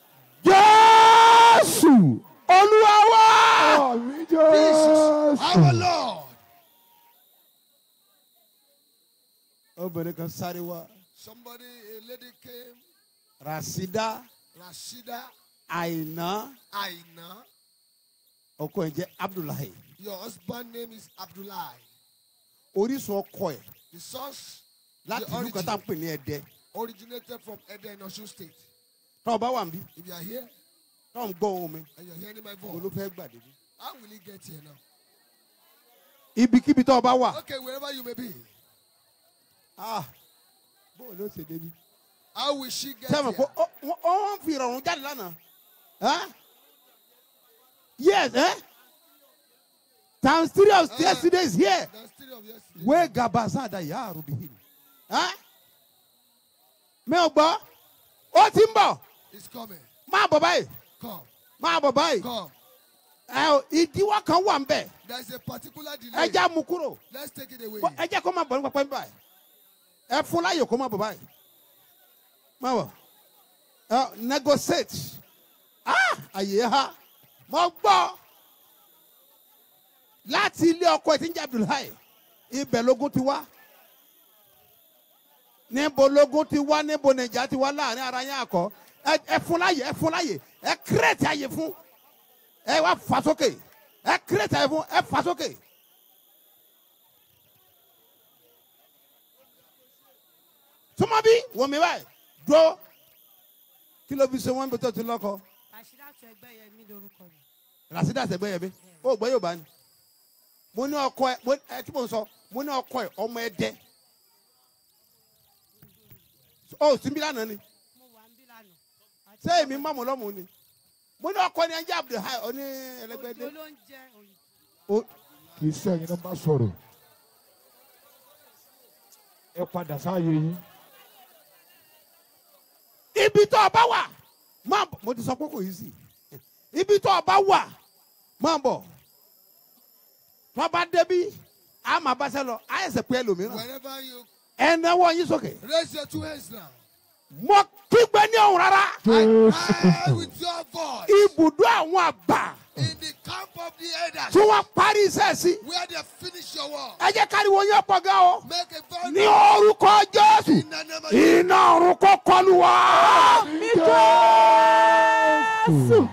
jésù olúwa wá. Àmì Jesus, our Jésù. Lord. obìnrin kan sáré wá Somebody, a lady came, rasida Rashida àìná Aina. ọkọ ẹ̀ jẹ́ abdullahi Your husband name is Abdullah. orísun ọkọ ẹ̀ The source láti The ìlú kan tá à ń origin. pè ní ẹdẹ originated from Ede in Osun State. tọ́ ọ bá wà ń bí If you are here tọ́ ọ ń gbọ́ ohun mi and you're hearing my mo ló voice, fẹ́ gbàdé bí. how will he get here now? ibikíbi tọ́ ọ bá wà Okay, wherever you may be, ah, bóun ló ṣe débi. how will she get sẹ́wọ̀n here? kó ó ó ń fi ìrọ̀rùn jáde lánàá Huh? yes eh? times three of Ah. yesterday is here The story of yesterday. wé gabazada yà àrùbí mi ò gbọ́ ó ti ń bọ̀ It's coming. máa bọ̀ báyìí Come, máa bọ̀ báyìí come. ẹ ò, ìdíwọ́ kan wà ń bẹ̀ There's a particular delay. ẹ já mu kúrò Let's take it away. Bọ́- ẹ jẹ́ kó máa bọ̀ ní pápá ń báyìí ẹ fún láyè kó máa bọ̀ báyìí máa bọ̀ ẹ negotiate ah àyè ha mo gbọ́ láti ilé ọkọ ẹ̀ tí ń jẹ́ Abdullahi ibẹ̀ lógún ti wá níbo lógún ti wá níbo nìjà ti wá láàrin ara yẹn àkọ́ ẹ ẹ fún láyè ẹ fún láyè ẹ kírètì àyè fún ẹ wá fà sókè ẹ kírètì àyè fún ẹ fà sókè. súnmọ́ bí wọ́n mi báyìí dúró kí ló fi ṣe wọ́n bí tó ti lọ́kọ àṣíráàtú ẹgbẹ́ yẹn mi lórúkọ mi. rasida sẹgbẹ́ yẹn mi ó gbọ́ yóò bá ní mo ní ọkọ ẹ mo ẹ tí mo ń sọ mo ní ọkọ ẹ ọmọ ẹ dẹ ó sì ń bí lánàá ni mo wà ń bí lánàá. ṣé èmi má mọ̀ lọ́mù ni mo ní ọkọ ni ẹjẹ abdulhai oní ẹlẹgbẹdẹ òjò ló ń jẹ òyìnbó. ó Kì í sẹ́yìn ló ń bá sọ̀rọ̀. Ẹ padà sáàyè yín. ibi tó o bá wà máa bọ̀ mo ti sọ pé kò yí sí ibi tó o bá wà máa bọ̀ tó o bá débi a máa bá sẹ́ lọ a ẹsẹ̀ pé ẹlòmíràn Wherever you ẹ náwó yín sókè raise your two hands now. mo kígbe ní ọ̀hún rárá Jésù I cry Kristo. with your voice ibùdó àwọn àgbà in the camp of the elders tí wọ́n parí iṣẹ́ sí where they finish your work. ẹ jẹ́ káriwo yín pọ̀ gan o Make a vow ní orúkọ jésù in the name of Jesus. iná ọ̀run kó kọlù wá. Jésù.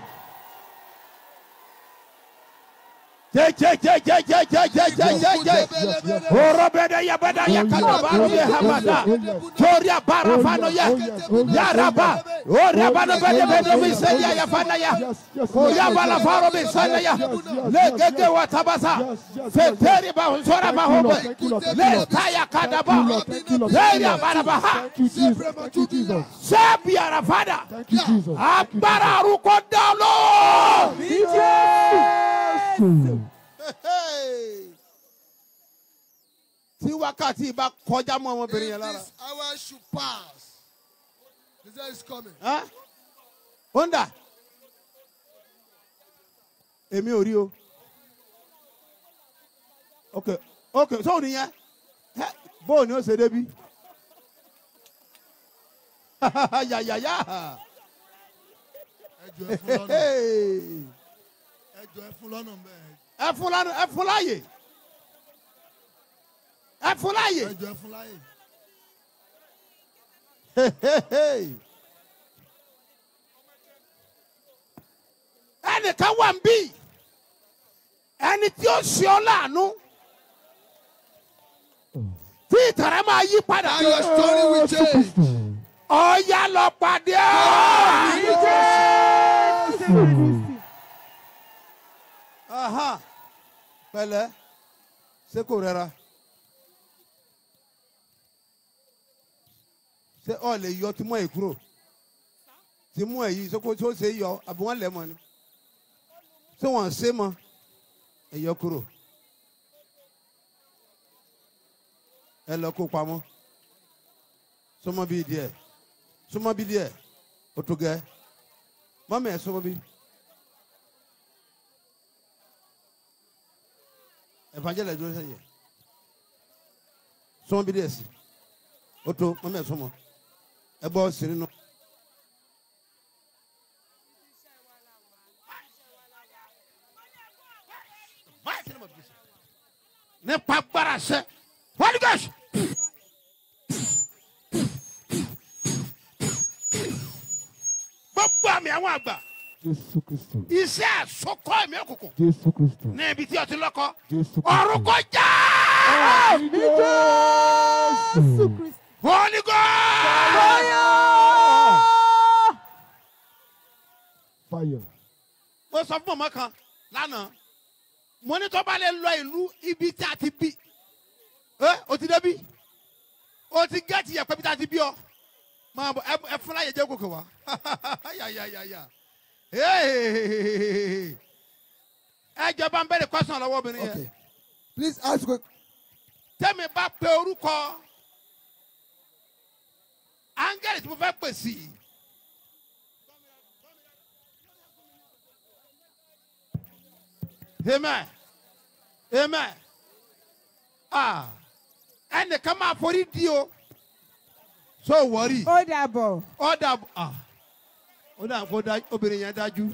jẹjẹjẹjẹjẹjẹjẹjẹ orobede yabada yakadaba be hamada toria barafano ya yaraba orabano bede bede biseya yafana ya oyabala faro bisana ya legege watabasa feteri bahusora bahobe lestaya kadaba leria barabaha Thank you, Jesus. Thank you, Jesus. sebi arafada Thank you, Jesus. agbára arúgbó dalo. Jésù. tí wákàtí bá kọjá mọ́ ọmọbìnrin If yẹn lára. this hour should pass, the day is coming. Ẹ́? ó ń dà èmi ò rí o ok ok sóò nìyẹn Ẹ́, bóò ni ó ṣe débi yàyàyà Ẹjọ́ ẹ fún lọ́nà. Ẹjọ́ ẹ fún lọ́nà bẹ́ẹ̀. ẹ fún lánàá ẹ fún láàyè ẹ fún láàyè. ẹjọ ẹ fún láyè. ẹnìkan wà ń bí ẹni tí ó ṣe ọ láàánú tí ìtàrẹ́ máa yí padà Now your story will change. ọ̀ya lọ pàdé ọ́. pẹ̀lẹ́ ṣé kò rẹra ṣé ọ lè yọ tí mọ ẹ kúrò tí mú ẹ yìí ṣé kò tí ó ṣe é yọ àbí wọn lẹ mọ ni ṣé wọn ṣe mọ ẹ yọ kúrò ẹ lọ kó pamọ́ sọmọ bíi díẹ̀ sọmọ bíi díẹ̀ o tó gẹ mọmọ ẹ sọmọ bíi. evangelist dúró sẹ́yìn sọmọ bíi díẹ̀ sí o tó mọmọ ẹ sọmọ ẹ bọ sínú nù. nípa gbára sẹ holy ghost. gbogbo àmì àwọn àgbà Jésù Kristo. iṣẹ́ àsokọ́ ẹ̀mí òkùnkùn Jésù Kristo. ní ibi tí o ti lọ́kọ́ Jésù Kristo. ọ̀run kò já Jésù. holy ghost. Fire. mo sọ fún mọ̀mọ́ kan lánàá mo ní tó bá lè lọ ìlú ibi tí a ti bí ẹ o ti débi o ti gẹ́ẹ̀tì yẹ pé bí tí a ti bí ọ máa bọ ẹ- ẹ fún láyé jẹ́ gòkè wá yàyàyàyà ẹ jọba ń bẹ̀rẹ̀ kọ́sán lọ́wọ́ obìnrin yẹn Okay. Please ask quick. tẹ́mi bá pe orúkọ áńgẹ́lì tí mo fẹ́ pè sí i. amen amen ah ẹnìkan máa forí di o so wọrí ó dàbọ̀. ọ̀dà ah ó dà kó dá obìnrin yẹn dájú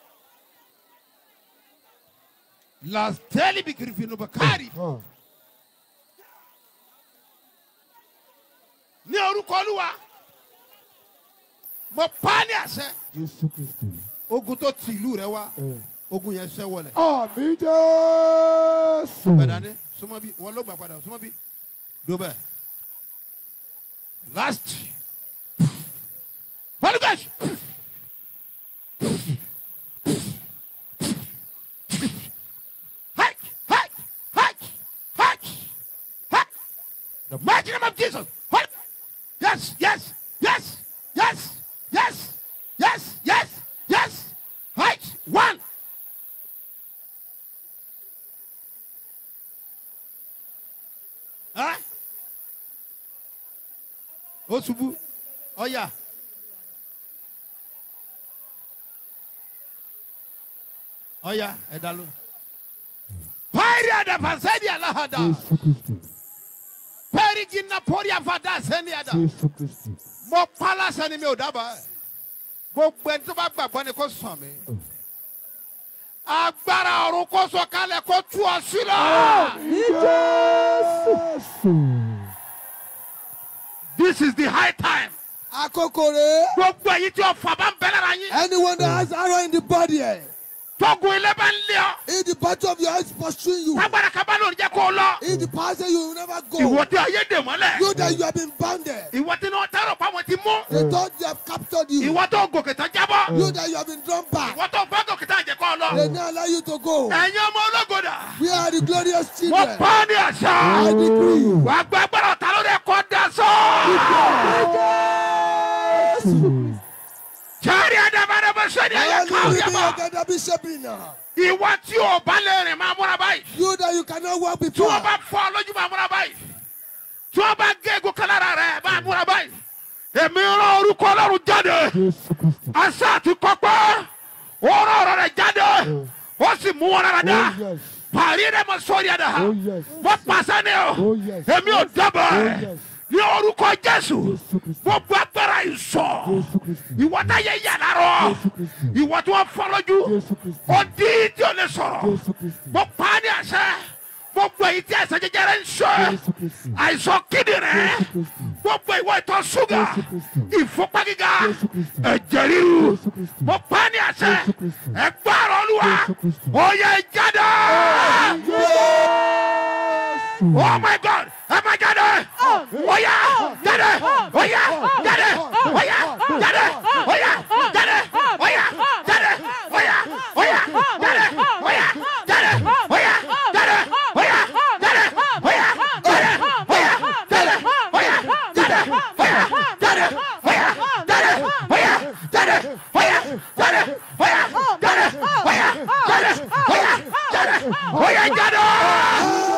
lasteli bi kirifinu bakari Ah. ní orúkọ olúwa mo pa á ní àṣẹ Jésù Kristo. ogun tó ti ìlú rẹ wá Eh. ogun yẹn ṣẹ́ wọlẹ̀. Àmì Jésù. bẹ́ẹ̀ dání súnmọ́ bí wọ́n ló gbà padà súnmọ́ bí do bẹ́ẹ̀ last holy ghost Hike, hike, hike, hike, hike. The mighty name of Jesus. Holy- Yes, yes, yes, yes, yes, yes, yes, yes. Hike, one. Huh? ó ṣubú ọyà ọyà ẹ̀dá ló. pàìrì àdàpàṣẹ́dì aláhàdà Jésù Kristo. pàìrì jìnnà pọ́rí àfàdà sẹ́ni àdà Jésù Kristo. mo pa lásán ni mi ò dábàá ẹ̀ gbogbo ẹni tó bá gbàgbọ́ ni kò sàn mí agbára ọ̀run kò sọ kalẹ̀ kó tú ọ sílẹ̀. Jésù. this is the high time. Àkókò rèé. gbogbo èyí tí ọ̀fà bá ń bẹ lára yín. Anyone that has arrow in the body, eh, tógun ilé bá ń lé ọ. if the battle of your eyes pursuing you, tágbára kaba lórí jẹ́ kó o lọ. if the power say you will never go, ìwọ tí ayé dè mọ́lẹ̀. you that you have been bounded, ìwọ tí náà tẹ́rọ pa wọn ti mú. they thought they have captured you, ìwọ tó gòkè tán jábọ́. you that you have been drawn back, ìwọ tó fẹ́ gòkè tán jẹ́ kó o they lọ. now allow you to go. ẹ̀yin ọmọ ológodà. We are the glorious wọ́n children. pa á ní àṣà. I decree. wàá gba agbára ọ̀tá lórí ẹ̀kọ́ dasọ́. sáré àdàbàdàbà sẹ́ni ẹ̀yẹ káwé yàgbọ́. ìwọ tí o bá lè rìn máa múra báyìí. You that you cannot walk tí before. wọ́n bá fọ́ ọ lójú máa múra báyìí. tí wọ́n bá gé egun kan lára rẹ̀ máa múra báyìí. èmi rán orúkọ ọlọ́run jáde. Jésù Kristo. asa ti kọ́pẹ́ ọ̀rọ̀ ọ̀rọ̀ rẹ̀ jáde ó sì mú wọn rárá dá Oh yes. parí rẹ̀ mọ sórí ẹ̀dá Oh yes. wọ́n pàṣẹ ni o Oh yes. èmi ò dábàá Oh ẹ̀ yes. ní orúkọ jésù Jésù Kristo. gbogbo agbára ìsọ Jésù Kristo. ìwọ tá yẹ yàrá rọ Jésù Kristo. ìwọ tí wọ́n fọ́ lójú Jésù Kristo. ó dí tí o lè sọ̀rọ̀ Jésù Kristo. mo pa á ní àṣẹ gbogbo èyí tí àìsàn jẹjẹrẹ ń ṣe Jésù Kristi. àìsàn kíndìnrín Jésù Kristi. gbogbo ìwọ ìtọ̀ ṣúgà Jésù Kristi. ìfúnpá gíga Jésù Kristi. ẹ̀jẹ̀ ríru Jésù Kristi. mo pa á ní àṣẹ Jésù Kristi. ẹgbẹ́ ọ̀rọ̀ olúwa Jésù Kristi. ó yẹ jáde oh my god ẹ máa jáde ó yá jáde ó yá jáde ó yá jáde ó yá jáde ó yá jáde ó yá ó yá jáde ó yá jáde ó yá jáde ó yá jáde ó yá jáde ó yá jáde ó yá jáde ó yá jáde ó yá jáde ó yá jáde ó yá jáde ó yá jáde ó yá jáde ó yá jáde ó yá jáde.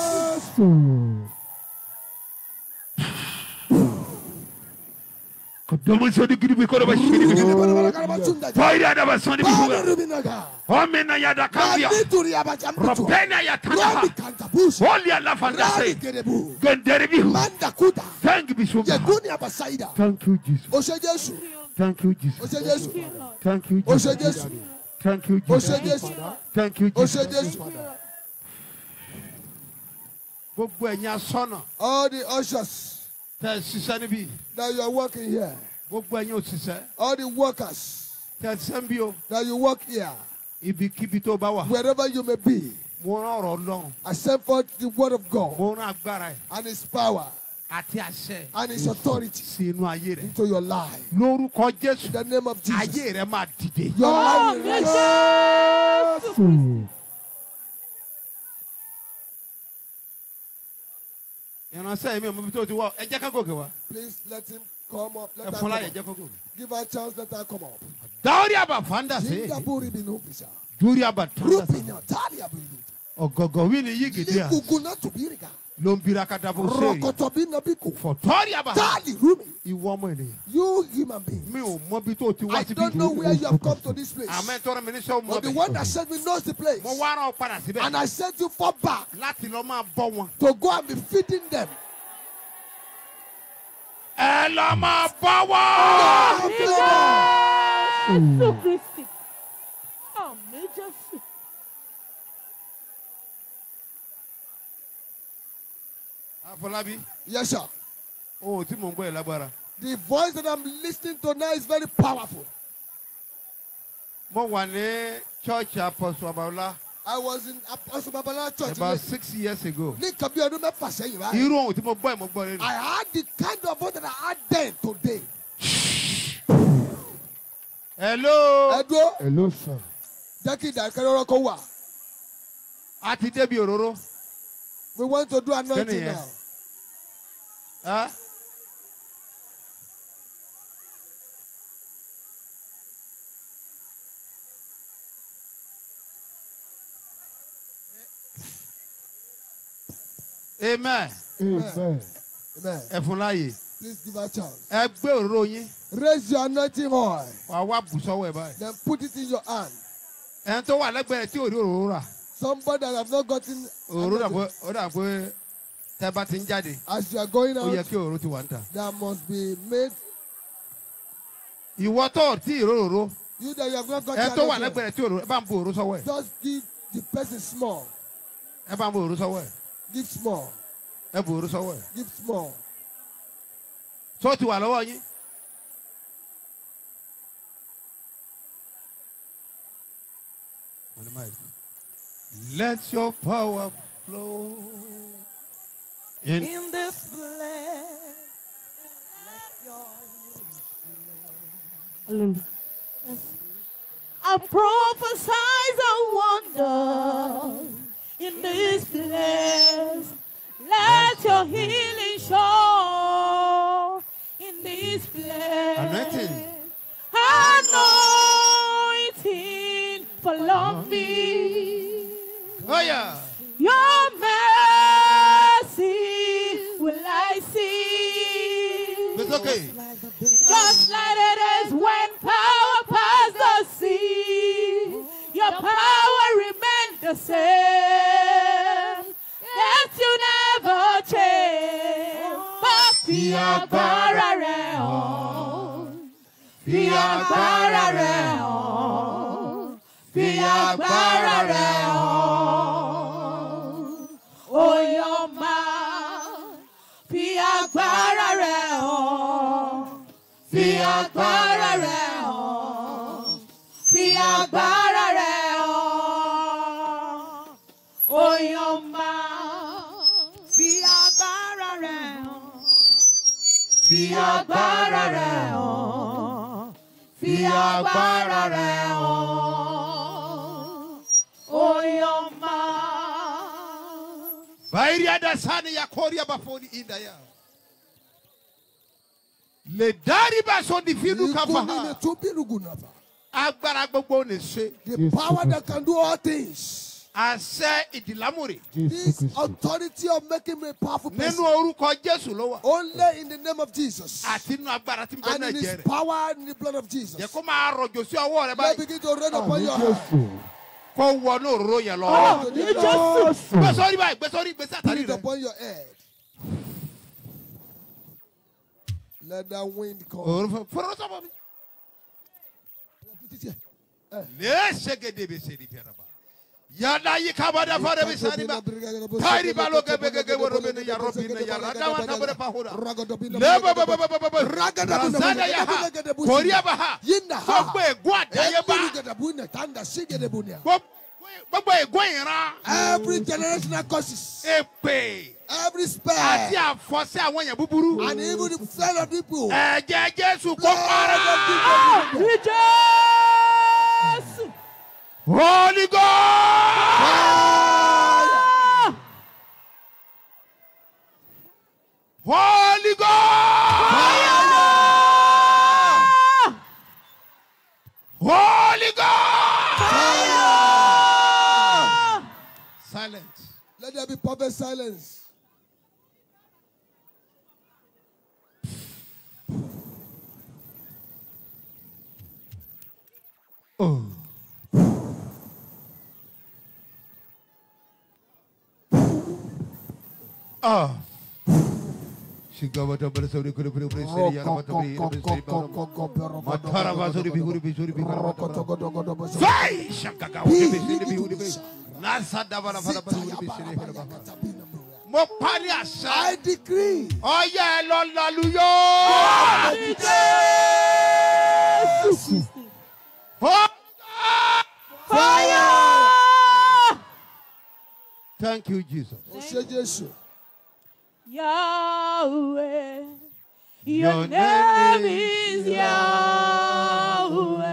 Domin sodi gidi bi kodo ba shi gidi bi. Toiri ada ba soni bi kuga. Omena ya da kambia. Robena ya tanda. Oli ala fanda se. Gendere bi hu. Thank bi sumba. Thank you, Jesus. O ṣe Jésù, Thank you, o Jesus. ṣe Jésù, Thank you, o ṣe Jesus. Jésù, Thank you, o ṣe Jesus. Jésù, Thank you, o ṣe Jesus. Jésù. gbogbo ẹ̀yin asọ́nà All the ushers tẹ̀ ẹ ṣiṣẹ́ níbí that you are working here, gbogbo ẹ̀yin òṣìṣẹ́ all the workers tẹ̀ ẹ ṣiṣẹ́ ń bí o that you work here, ibikíbi tó bá wà wherever you may be, mo rán ọ̀rọ̀ ọlọ́run I send forth the word of God mo rán agbára ẹ̀ and His power àti àṣẹ and His authority sí inú ayé rẹ̀ into your life. lórúkọ jésù In the name of Jesus, ayé rẹ̀ máa dìde. your life will rise. Hmm. ìránṣẹ́ yìí mi ò mọ ibi tó ti wá ẹ jẹ́ ká gòkè wá Please let him come up. ẹ Let her fún come láyè up. jẹ́ kó gòkè. Give her a chance. Let her come up. dáwọ́rí àbá fanda sí Singapore binu bisa. dúrí àbá tanda sí Rupina tali abinu. ọ̀gọ̀gọ̀ wí ni yí gidi à Likugu na tubirika. ló ń bira kata bó ṣe yìí Rokoto bina biku. fọ̀tọ́rí àbá Tali rumi. ìwọ ọmọ ènìyàn You human being. mi ò mọ ibi tó ti wá I síbí don't know where you have come to this place. àmọ́ ẹ tọrọ mi ní sẹ́wọ́n mọ́ But the bẹ́ẹ̀ one that sent me knows the place. mo wá rán ọ padà síbẹ̀ And I sent you for back láti lọ máa bọ́ wọn. to go and be feeding them. ẹ lọ máa bọ́ wọ́. Jésù Kristi. Àmì Jésù. àfọlábí Yes, sir. o ò tí mò ń gbọ́ ẹ̀ lágbára. The voice that I'm listening to now is very powerful. mo wà ní church apostle abaola I was in Apostle Babala Church. about six years ago. Ní nǹkan bí ọdún mẹ́fà sẹ́yìn báyìí. irú ohun tí mo gbọ́ ẹ̀ mo gbọ́ lẹ́nu. I had the kind of voice that I had then today. hello. Ẹ dúró, Hello, sir. jẹ́ kí ìdákẹ́rọ́rọ́ kó wà. a ti débi òróró. We want to do anointing Kí ni yẹn? now. Ẹ́? amen Amen. Amen. ẹ fún láàyè Please give her a chance. ẹ gbé òróró yín Raise your anointing oil. wàá wá bù sọ́wọ́ ẹ̀ báyìí. Then put it in your hand. ẹni tó wà lẹ́gbẹ̀ẹ́ tí ò rí òróró rà Somebody that have not gotten òróró dà anointing, pé ó dà pé tẹ́ bá ti ń jáde as you are going ó yẹ out, kí òróró ti wà ń tà. there must be made. ìwọ tó ò tí ì róróró You that you have not ẹ gotten tó wà anointing, lẹ́gbẹ̀ẹ́ tí òróró ẹ bá ń bu òróró sọ́wọ́ ẹ̀ just give the person small. ẹ bá ń bu òróró sọ́wọ́ ẹ̀ Give small. ẹ bu òróró sọ́wọ́ ẹ̀ Give small. tó ti wà lọ́wọ́ yín. Let your power flow in In this place. I prophesy a wonder in this place. Let your healing show in this place. Anointing. Anointing follow me. Oh yeah. Your mercy will I see. It's okay. Just like it is when power passed the sea. Your power remained the same. That you never change. But fi agbára rẹ̀ hàn. Fi agbára rẹ̀ hàn. Fi agbára rẹ̀ hàn. agbára rẹ̀ hàn. Oyoma. Bairia da sani ya koria bafoni inda ya. Le dari ba so di fidu Ikú nínú kafa. tó bírùgù nàfà. Agbára gbogbo ni se. The Yes, power Lord. that can do all things. Àṣẹ ìdìlámùrè. Jésù This Kristi. authority of making me a powerful Nínú person. orúkọ Jésù ló wà. Only in the name of Jesus. Àti inú agbára tí ń bẹ And náà in jẹ his rẹ̀. power and in the blood of Jesus. Jẹ́ kó máa rọ̀jò sí ọwọ́ rẹ Let báyìí. begin to rain upon Àmì your heart. Jésù. Kó wọnú òróró yẹn lọ. Àmì Jésù. Gbé sórí báyìí, gbé sórí, gbé Put sátánì it rẹ̀. upon your head. Let that wind come. Òróró fọ́nrán sọ́mọ́ mi. Put it here. Lé ṣégede bè ṣe ní fẹ́ràn bá. Yàrá yìí kábàdà fọ́nrán mi sáré bá. Tairi balo gebe gege woro bene ya robi ne ya rada wa tabere pahura. Le ba ba ba ba ba ba ba. Razada ya ha. Korea ba ha. Yinda ha. Gbogbo ègún àdáyébá. Gbogbo gbogbo ègún ìran. Every generational curses, Èpè. every Àti spell, àfọ̀sẹ́ àwọn èèyàn búburú. and even the flood of people. Ẹ̀jẹ̀ Jésù kó para. Ní Jésù. Holy God. Holy God. Holy God. Silence. Let there be perfect silence. Ah. Shigawata Balasori Kuri Kuri Kuri Siri Yaramata Bri Siri Baram. Matara Vasori Bihuri Bihuri Bihuri Fai Shakaka Uri Bihuri Bihuri Bihuri. Nasa Davara Vara Bihuri Bihuri Bihuri. Mo parí àṣà. I decree. Ọyá ẹ lọ lálùyọ́. Fire. Thank you, Jesus. Ó ṣe Jésù. Yahweh. Your Your name name is Yahweh.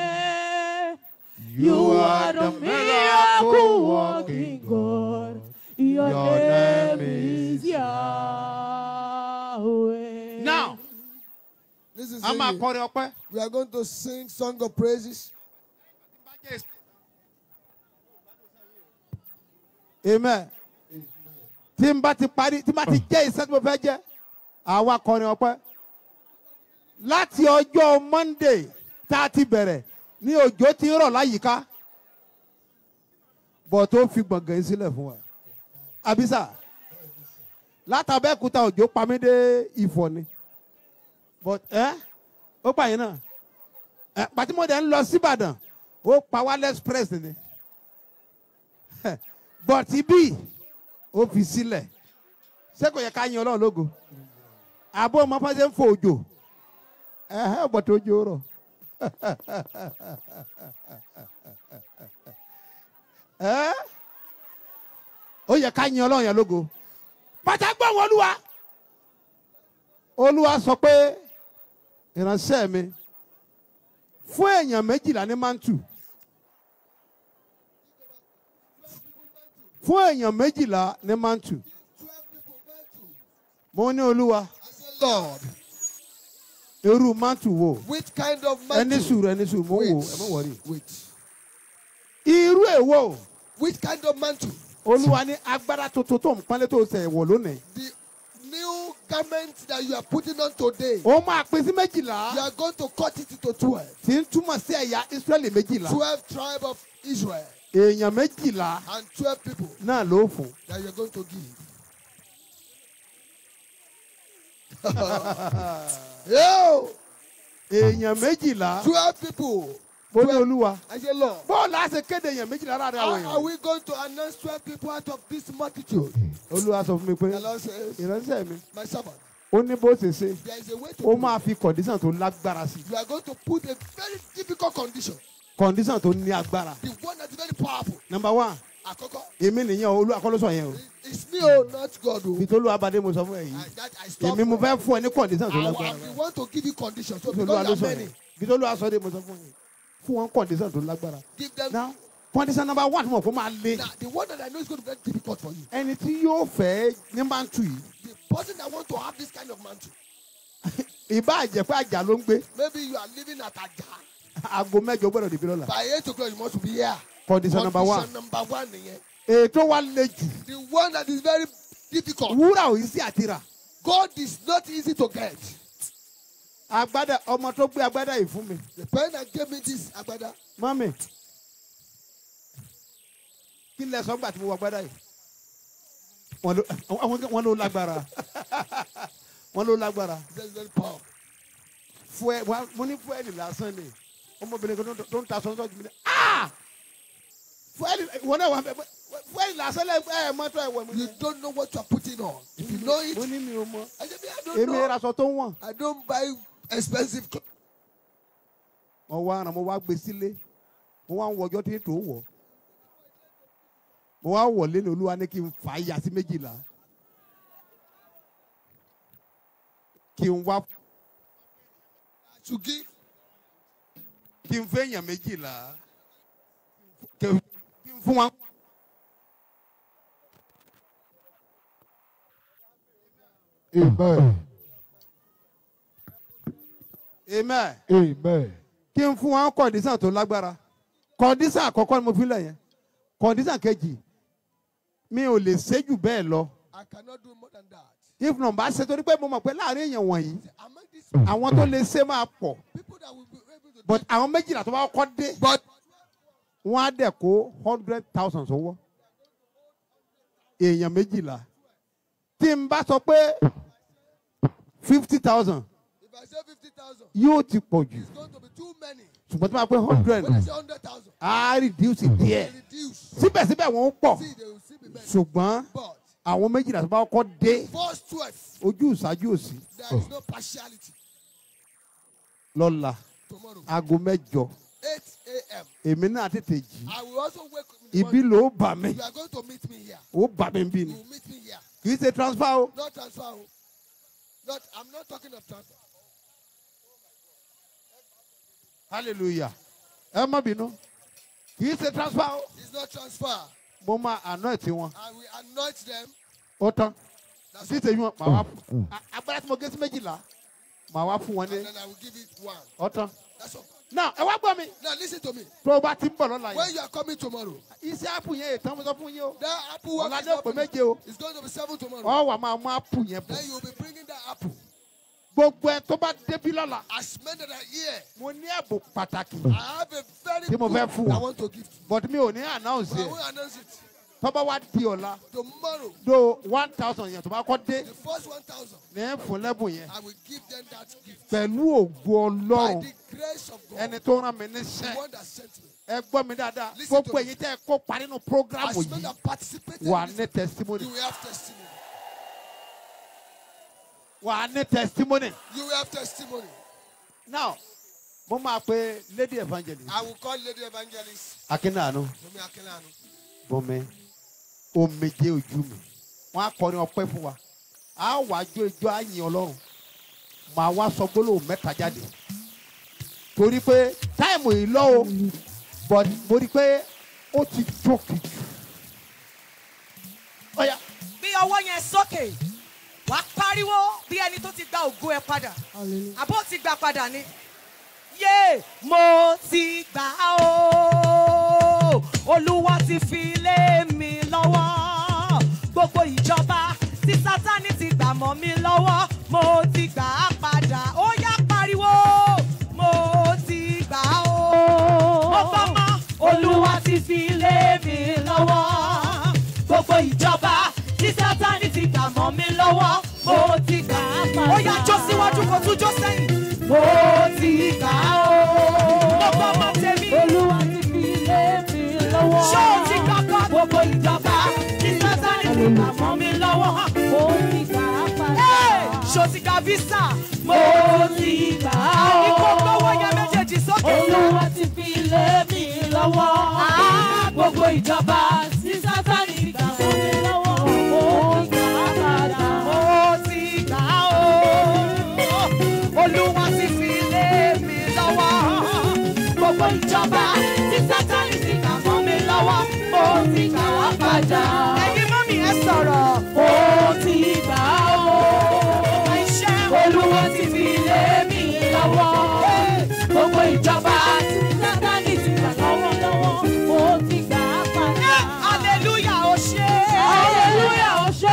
You are the miracle working God. Your, Your name, name is is Yahweh. Now, This is a máa singing. kọrin ọpẹ́. We are going to sing song of praises. amen tí n bá ti parí tí n bá ti jẹ́ iṣẹ́ tí mo fẹ́ jẹ́ àwa kọrin ọpẹ́ láti ọjọ́ monday tá a ti bẹ̀rẹ̀ ní òjò ti ń rọ̀ láyìíká bọ̀ tó fi gbọ̀ngàn yín sílẹ̀ fún wa àbísà látàbẹ́kúta òjò pa mí dé ìfọ̀ ni but ẹ́ ó pa yín náà ẹ̀ pàtímọ̀dé ń lọ síbàdàn ó pa wálé express ni bọ̀tí bí ó fi sílẹ̀ ṣé kò yẹ ká yin ọlọ́run lógo àbó ọmọ fọ́nṣẹ́ ń fò òjò ẹ̀hẹ́ bọ̀tí òjò rọ̀ ẹ́ ó yẹ ká yin ọlọ́run yẹn lógo pàtàkì wọn olúwa olúwa sọ pé ìránṣẹ́ mi fún èèyàn méjìlá ní mántù. fún èèyàn méjìlá ní mantu mo ní olúwa Lord, irú mantu wo which kind of ẹni mantle? sùúrù ẹni sùúrù mo ń wò Wait, ẹ mọ wọrí wait. irú èwo Which kind of mantle? olúwa ní agbára tuntun tó ń pálẹ́ tó ṣe ẹ̀wọ̀ lónìí The new garment that you are putting on today. ó máa pín sí You méjìlá are going to cut it into 12. tí ń túmọ̀ sí ẹ̀yà israẹli méjìlá 12 tribe of Israel èèyàn méjìlá and 12 people náà ló fún that you are going to give. Yo, èèyàn méjìlá 12 people. mo ní olúwa I say, Lord, bọ́ọ̀lù á ṣe kéde èèyàn méjìlá láàrin àwọn how are èèyàn we going to announce 12 people out of this multitude? olúwa sọ fún mi pé The Lord says, ìránṣẹ́ mi My servant, ó ní bó ṣe ṣe there is a way to ó do máa it. fi kọ̀dísàn tó lágbára sí You are going to put a very difficult condition. kọ̀dísàn tó ní agbára The one that's very powerful. number one Àkọ́kọ́, èmi nìyẹn olú akọ́lọ́sọ yẹn o It's me, oh, not God. Oh. ìtòlú abadé mo sọ fún ẹ yìí I, that I stop. èmi mo fẹ́ fún ẹ ní kọ̀ǹdíṣàn tó I, lágbára I, we want to give you conditions. So ìtòlú because alóṣọ there are yẹn many, ìtòlú asọ́dé mo sọ fún ẹ fún wọn kọ̀ǹdíṣàn tó lágbára give them. now kọ̀ǹdíṣàn number one tí mo fọ́ máa lé Now, the one that I know is going to be very difficult for you. ẹni tí yóò fẹ́ ní máa ń tù yìí The person that want to have this kind of mantle. ìbá àjẹpẹ́ àjà ló ń gbé Maybe you are living at Aja. aago mẹ́jọ gbọ́dọ̀ dìbí lọ́la By 8 o'clock, you must be here. kọ̀ǹdíṣàn number one Condition number one. nìyẹn. ètò wa le jù The one that is very difficult. wúrà ò yí sí àtìrà God is not easy to get. agbádá ọmọ tó gbé agbádá yìí fún mi The parent that gave me this agbada, mọ́mì kí lẹ sọ gbà tí mo wọ agbádá yìí wọ́n ló àwọn- wọ́n ló lágbára wọ́n ló lágbára is very, very powerful. fúẹ wá- mo ní fúẹ́lì lásán ni ọmọbìnrin kan tó- tó ń ta sọ́ńtọ́ jù mí ní ah fúẹ́lì ìwọ náà wà bẹ́ẹ̀ fúẹ́lì lásán lẹ ẹ mọ́tò ẹ̀ wọ̀ mí. You don't know what you are putting on. If you know it, mo ní mi ò mọ I said, I don't èmi know. raṣọ tó ń wọ̀n. I don't buy expensive clothes. mo wá ara mo wá gbé sílé mo wá ń wọjọ́ tí tó wọ̀ mo wá wọlé ní olúwa ní kí n fà á yà sí méjìlá kí n wá to give. kí n fẹ́ yàn méjìlá kí n kí n fún wa. Amen. amen Amen. kí n fún wa kọ̀ǹdísàn tó lágbára kọ̀ǹdísàn àkọ́kọ́ ni mo fi lẹ̀ yẹn kọ̀ǹdísàn kejì mi ò lè ṣe jù bẹ́ẹ̀ lọ I cannot do more than that. if number ṣe torí pé mo mọ̀ pé láàrin èèyàn wọ̀nyí Among these àwọn tó lè ṣe máa pọ̀ people that will be able to but àwọn méjìlá tó bá kọ́ dé but wọ́n á dẹ̀ kó hundred thousand sọ́wọ́ èèyàn méjìlá tí n bá sọ pé fifty thousand if I say 50,000, yóò ti pọ̀ jù it's going to be too many. ṣùgbọ́n tí wọ́n bá pé hundred When I say 100,000, á reduce díẹ̀ reduce. síbẹ̀síbẹ̀ wọ́n pọ̀ See, they will see me better. ṣùgbọ́n But àwọn méjìlá tó bá kọ́ dé verse 12, ojú ìṣáájú òsì there is no partiality. lọ́la Tomorrow, aago mẹ́jọ 8 a.m. èmi náà tètè jí I will also wake up in the ibi morning. ló bà mí You are going to meet me here. ó bà mí bí You ni will meet me here. kì í ṣe transfer o Not transfer. oh. Not, I'm not talking of transfer. hallelujah ẹ má bínú kì í ṣe transfer o It's not transfer. mo máa anoint wọn I will anoint them. ó tán That's sí all. ìṣèjú wọn màá wá fún a- agbára tí mo gé sí méjìlá màá wá fún wọn And ní then I will give it one. ó tán That's all. náà ẹ wá gbọ́ mi Now listen to me. tó o bá ti ń bọ̀ lọ́la When yẹn you are coming tomorrow, iṣẹ́ àpù yẹn ètò mo sọ fún yín o that apple work ọ̀la is ní not òpè finished. méje o It's going to be seven tomorrow. ọ wà máa mú àpù yẹn bọ̀ Then you will be bringing that apple. gbogbo ẹ tó bá débi lọ́la As men that are here, mo ní ẹ̀bùn pàtàkì I have a very Tí mo good fẹ́ fún I wọn. want to give to you. but mi ò ní announce But I ẹ̀ will announce it. tó bá wá di ọ̀la Tomorrow, do one thousand yẹn tó bá kọ́ dé the first 1,000, ní ẹ̀ fún lẹ́bùn yẹn I will give them that gift. pẹ̀lú ògo By ọlọ́run the grace of God, ẹni tó rán mi the níṣẹ́ one that sent me. ẹ gbọ́ mi dáadáa Listen to gbogbo me. èyí tẹ́ ẹ kó parí nínú programu As men yìí that participated, wà in ní this, testimony you will have testimony. wà ní testimony You will have testimony. now mo máa pe lady evangelist I will call Lady Evangelist akínàánú Bumi Akinlanu. bọ́mẹ omijé ojú mi wọ́n á kọrin ọpẹ́ fún wa á wàá jó ijó àyìn ọlọ́run màá wá sọ gbólóhùn mẹ́ta jáde torí pé táìmù yìí lọ o but mo rí i pé ó ti jókè jù ọ̀ya bí ọwọ́ yẹn sókè wàá pariwo bí ẹni tó ti gba ògo ẹ padà àbó ti gbà padà ni. yé mo ti gbà á o olúwa ti fi lé mi lọ́wọ́ gbogbo ìjọba tí sátani ti gbà mọ́ mi lọ́wọ́ mo ti gbà á padà ó yá pariwo mo ti gbà á o. mo gbọ́ mọ́ olúwa ti fi lé mi lọ́wọ́ gbogbo ìjọba tí sátani ti gbà mọ́ mi lọ́wọ́ mo ti gbà á padà. ó yá jó síwájú kó tún jó sẹ́yìn. mo ti gbà á o. mo gbọ́ ọmọ tèmi. olúwa ti fi lé mi lọ́wọ́. ṣé o ti gbàgbọ́ gbogbo ìjọba tí sátani ti gbà mọ́ mi lọ́wọ́. mo ti gbà á padà. ṣé o ti gba visa. mo ti gbà á o. ní kó gbọ́wọ́ yẹn méjèèjì sókè. olúwa ti fi lé mi lọ́wọ́. gbogbo ìjọba tí sátani ti gbà mọ́ mi lọ́wọ́. mo padà. ẹ̀yin mọ́mì ẹ sọ̀rọ̀. Ó ti gbà ó. Olúwa ti fi lé mi lọ́wọ́. Gbogbo ìjọba tí Sátánì ti gbà lọ́wọ́lọ́wọ́. Ó ti gbà á padà. hallelujah ó ṣe. Hallelujah ó ṣe.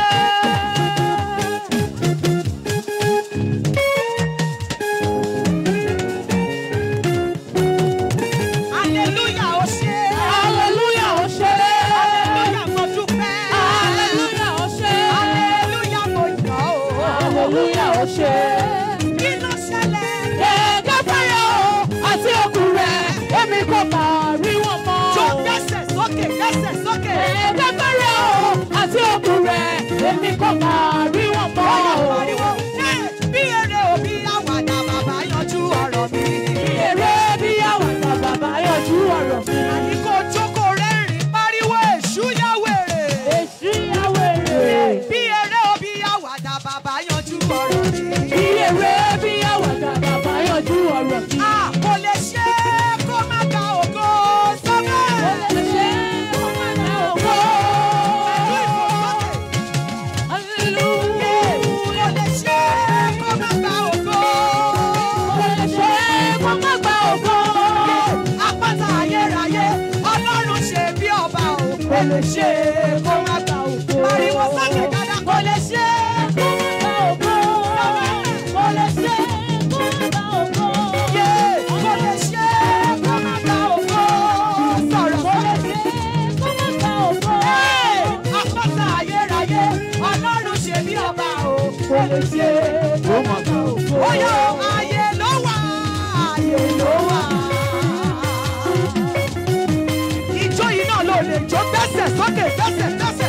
hallelujah ó ṣe. Hallelujah ó ṣe. hallelujah mo dúpẹ́. Hallelujah ó ṣe. hallelujah mo yọ̀ ọ́. Hallelujah ó ṣe. kí ló ṣẹlẹ̀. Gẹ́gẹ́ fẹ́rẹ̀ o, àti okùn rẹ̀, èmi kò bá rí wọn mọ́. tó gbẹ́sẹ̀ sókè gbẹ́sẹ̀ sókè. Gẹ́gẹ́ fẹ́rẹ̀ o, àti okùn rẹ̀, èmi kò bá rí wọn mọ́. Ọyọ pariwo. Ṣé bí eré òbí àwàdà bàbá yanjú ọ̀rọ̀ mi? Èrè bí àwàdà bàbá yọjú ọ̀rọ̀ mi. Àní kò jókòó rẹ́rìn pariwo èṣù yá wèrè. Èṣù ìyàwó èrè. Bí eré òbí àwàdà bàbá yanjú ọ̀rọ̀ mi. Bí èrè bí àwàdà bàbá yọjú ọ̀rọ̀ mi. A kò lè ṣe é kó má ka ògo sọ́kẹ́. Ó lè ṣe kó má ná ògo. Pẹ̀lú ìfòsókè. Hallelujah. Kò lè ṣe é kó má ka ògo. Ó lè ṣe kó má gba ògo. Àpáta ayérayé, Ọlọ́run ṣe bí ọba o. Kò lè ṣe é kó má ka ògo. Pariwo sókè dáadáa. Kò lè ṣe é Kó má gba ògo. Ó lè ṣe kó má gba ògo. yé. Kò lè ṣe é kó má ka ògo. Sọ̀rọ̀ Ó lè sókè. ṣe kó má gba ògo. Àpáta ayérayé, Ọlọ́run ṣe bí ọba o. Kò lè ṣe é kó má ka ògo. Oyè ayé ló wà, ayé ló wà. Ìjó yìí náà ló lè jó gbẹ́sẹ̀ sókè gbẹ́sẹ̀ gbẹ́sẹ̀.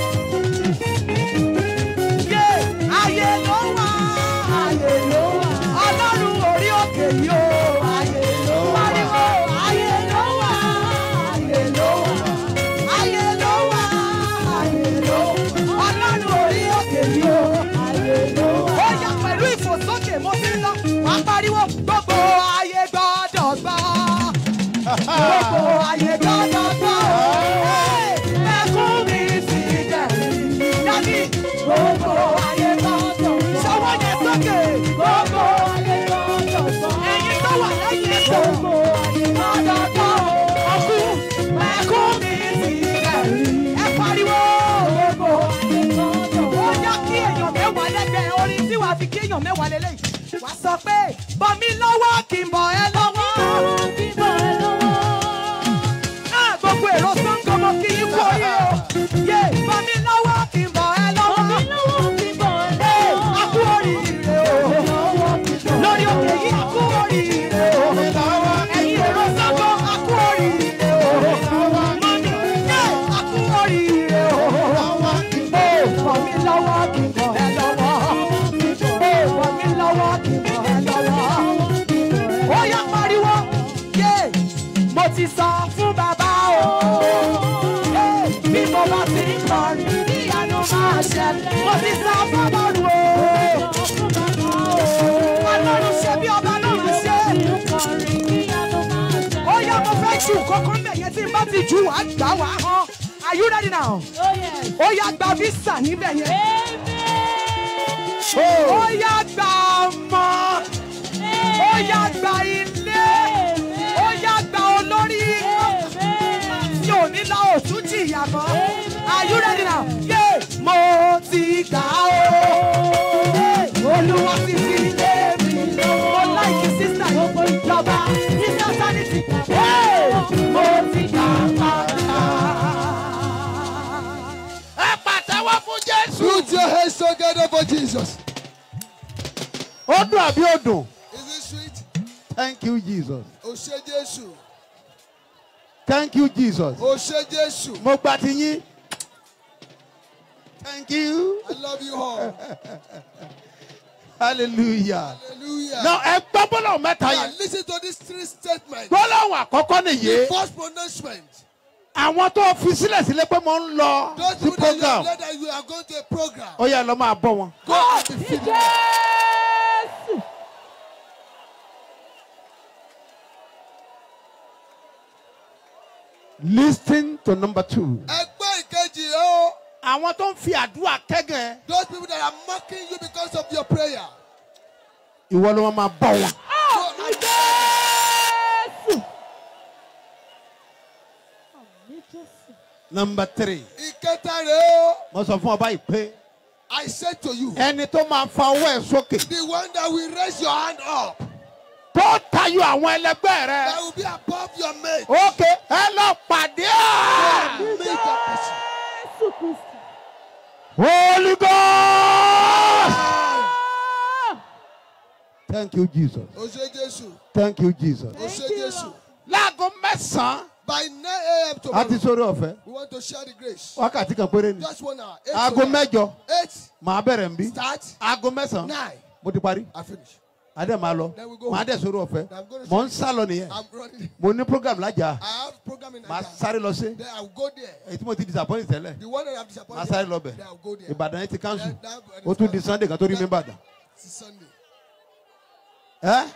Yé ayé ló wà, ayé ló wà. Ọlọ́run orí òkè yìí o, ayé ló wà. Pariwo ayé ló wà, ayé ló wà. Ayé ló wà, ayé ló wà. Ọlọ́run orí òkè yìí o, ayé ló wà. Ó yá pẹ̀lú ìfòsókè mo ti ń lọ, wá pariwo gbogbo ayé gbọ́dọ̀ gbọ́. Gbogbo ayé gbọ́dọ̀ gbọ́. Ẹkún mi ti dẹ̀rín. Dàbí gbogbo ayé gbọ́dọ̀ gbọ́. Ṣọwọ́ yẹn sókè. Gbogbo ayé gbọ́dọ̀ gbọ́. Ẹyin tó wà lẹ́yìn ẹ̀sọ́. Gbogbo ayé gbọ́dọ̀ gbọ́. Ọkùn ẹkún mi ti dẹ̀rín. Ẹ pariwo. Gbogbo ayé gbọ́dọ̀ gbọ́. Ó yá kí èèyàn mẹ́wàá lẹ́gbẹ̀ẹ́ orin tí wàá fi kí èèyàn mẹ́wàá lélẹ́yìí. Wàá sọ pé bọ̀ mí lọ́wọ́ kí n bọ̀ ẹ́ lọ́wọ́. Bíbọ̀ ẹ lọ́wọ́. Ah, gbogbo èrò Ṣàngó mo kí yín kú orí o. Yé bọ̀ mí lọ́wọ́ kí n bọ̀ ẹ́ lọ́wọ́. Bọ̀ mí lọ́wọ́, bíbọ̀ ẹ Ee, lọ́wọ́. a kú oríire o. Lórí òkè yìí a kú oríire o. Ẹ̀yin èrò Ṣàngó a kú oríire o. Mọ́mí yé a kú oríire o. Ee, bọ̀ mí lọ́wọ́ kí n bọ̀ ẹ́ lọ́wọ́. Ee, bọ̀ mí lọ́wọ́ kí n bọ̀ ẹ́ lọ́wọ́. Ó yá pariwo. Yé mo ti sọ fún bàbá o. Ee, Bí mo bá ti ń kọrin, ìyanu máa ṣẹlẹ̀. Mo ti sọ fún Ọlọ́run o. Ọlọ́run ṣe bí ọba náà máa ṣe. Ó yá mo fẹ́ jù kọ́kọ́ ń bẹ̀ yẹn tí n bá ti jù wá gbà wá hàn. Are you ready now? Ó yá gba visa níbẹ̀ yẹn. Ó yá gba ọmọ. Ó yá gba ilé. Ó yá gba olórí. Tí ò ní lọ òtún jìyà mọ́. Are you ready now? Yé! Mo ti gbà ó. Olúwa ti fi lé mi lọ. Mo láìkí sísá gbogbo ìjọba. Sísá sanity. Mo ti gbà padà. ẹ pàtẹ́wọ́ fún jésù. Put your hands together for Jesus. ó dùn àbí ó dùn Is it sweet? thank you jesus O ṣé Jésù. thank you jesus O ṣé Jésù. mo gba ti yín thank you I love you all. hallelujah Hallelujah. now ẹ gbọ́ bọ́lọ̀ mẹ́ta Now yẹn listen to these three statements. gbọ́lọ́hùn àkọ́kọ́ nìyí First pronouncement. àwọn tó fi sílẹ̀ sílẹ̀ pé mo ń lọ Those sí people that you program have led that you are going to a program. ó yá lọ máa bọ́ wọn. Go and be filled. lis ten to number two Ẹgbẹ́ ìkejì ó àwọn tó ń fi àdúrà kẹ́gàn ẹ. Those people that are mocking you because of your prayer. ìwọ ló máa bọ̀ wọn. So I Jésù. Àmì Jésù. nọmba three ìkẹta rèé o. mo sọ fún ọ báyìí pé I said to you, ẹni tó máa fa ọwọ́ ẹ̀ sókè the one that will raise your hand up, tó tayọ àwọn ẹlẹgbẹ́ rẹ. that will be above your mate. ok ẹ lọ pàdé ẹ. Meet that person. Jésù Kristi. holy god. Ah! thank you jesus O ṣe Jésù. thank you jesus. O ṣe Jésù. láago mẹ́sàn-án By 9 a.m. a tomorrow, ti sórí ọ̀fẹ́ we want to share the grace. wákàtí kan péré ni. Just one hour. Eight aago to nine. mẹ́jọ Eight. màá bẹ̀rẹ̀ nbí. Start. aago mẹ́sàn-án Nine. mo ti parí. I finish. adé máa lọ Then we go. màá dẹ̀ sórí ọ̀fẹ́ I'm going to mò ń sá lọ nìyẹn I'm running. mo ní program lájà I have program in màá Nigeria. sáré lọ sí Then I will go there. èyí tí mo ti disappoint tẹ́lẹ̀ The one that I'm màá disappointed. sáré lọ bẹ̀ Then I will go there. ìbàdàn yẹn ti cancel Then that- ó tún di sunday kan tó rí mi bàdàn. It's Sunday. ẹ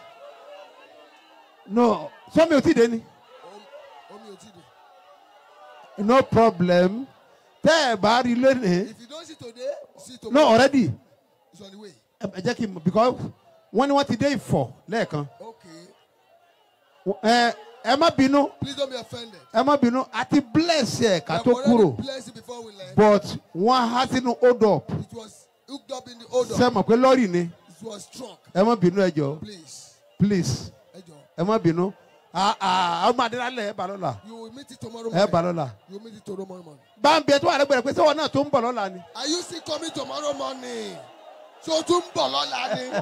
no sọmi ò tí ì dé ni Omi ò tí ì dé. no problem tẹ́ ẹ bá rí lónìí If you don't see today, see no tomorrow. already It's on the way. ẹ ẹ jẹ́ kí n mọ̀ because wọ́n ní wọ́n ti dé ìfọ̀ lẹ́ẹ̀kan Okay. ẹ ẹ má bínú Please don't be offended. ẹ má bínú àti bless ẹ ká We tó have already kúrò blessed it before we left. but wọ́n há sínú hold up It was hooked up in the odor. ṣe mọ̀ pé lọ́ọ̀rì ni It was strong. ẹ má bínú ẹ jọ Please. please Ẹ jọ̀ọ́. ẹ má bínú Ah, ah, ọmọ adélalẹ̀ ẹ bá lọ́la You will meet it tomorrow ẹ bá morning. lọ́la You will meet it tomorrow morning. báńbí ẹ tó wà lẹ́gbẹ̀rẹ̀ pé sẹ́wọ̀n náà tó ń bọ̀ lọ́la ni. Are you still coming tomorrow morning? So tún bọ̀ lọ́la ni.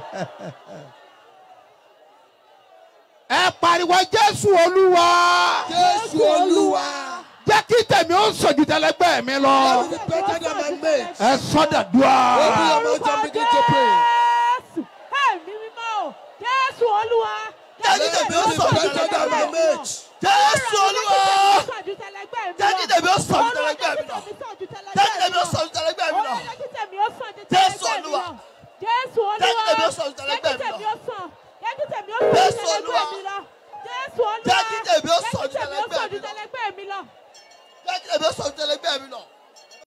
ẹ pariwo jésù olúwa Jésù Olúwa. jẹ́ kí tèmi ó sọ̀jù tẹ́lẹ̀gbẹ́ mi lọ I will be better than my mate. ẹ sọ́dàdúrà. Open your mouth and begin to pray. Jésù. Ẹ̀mí mímọ́ o. Jésù Olúwa. Jẹ́ kí tèmi ó sọ̀jù better than my mate. Jésù Olúwa. Jẹ́ kí tèmi ó sàn ju tẹlẹgbẹ́ mi lọ. Jẹ́ kí tèmi ó sàn ju tẹlẹgbẹ́ mi lọ. Jésù Olúwa. Jésù Olúwa. Jẹ́ kí tèmi ó sàn ju tẹlẹgbẹ́ mi lọ. Jẹ́ kí tèmi ó sàn. Jẹ́ kí tèmi ó sàn ju Jésù Olúwa. tẹlẹgbẹ́ mi lọ. Jésù Olúwa. Jẹ́ kí tèmi ó sàn ju Jẹ́ kí tèmi ó tẹlẹgbẹ́ sàn mi ju lọ. tẹlẹgbẹ́ mi lọ. Jẹ́ kí tèmi ó sàn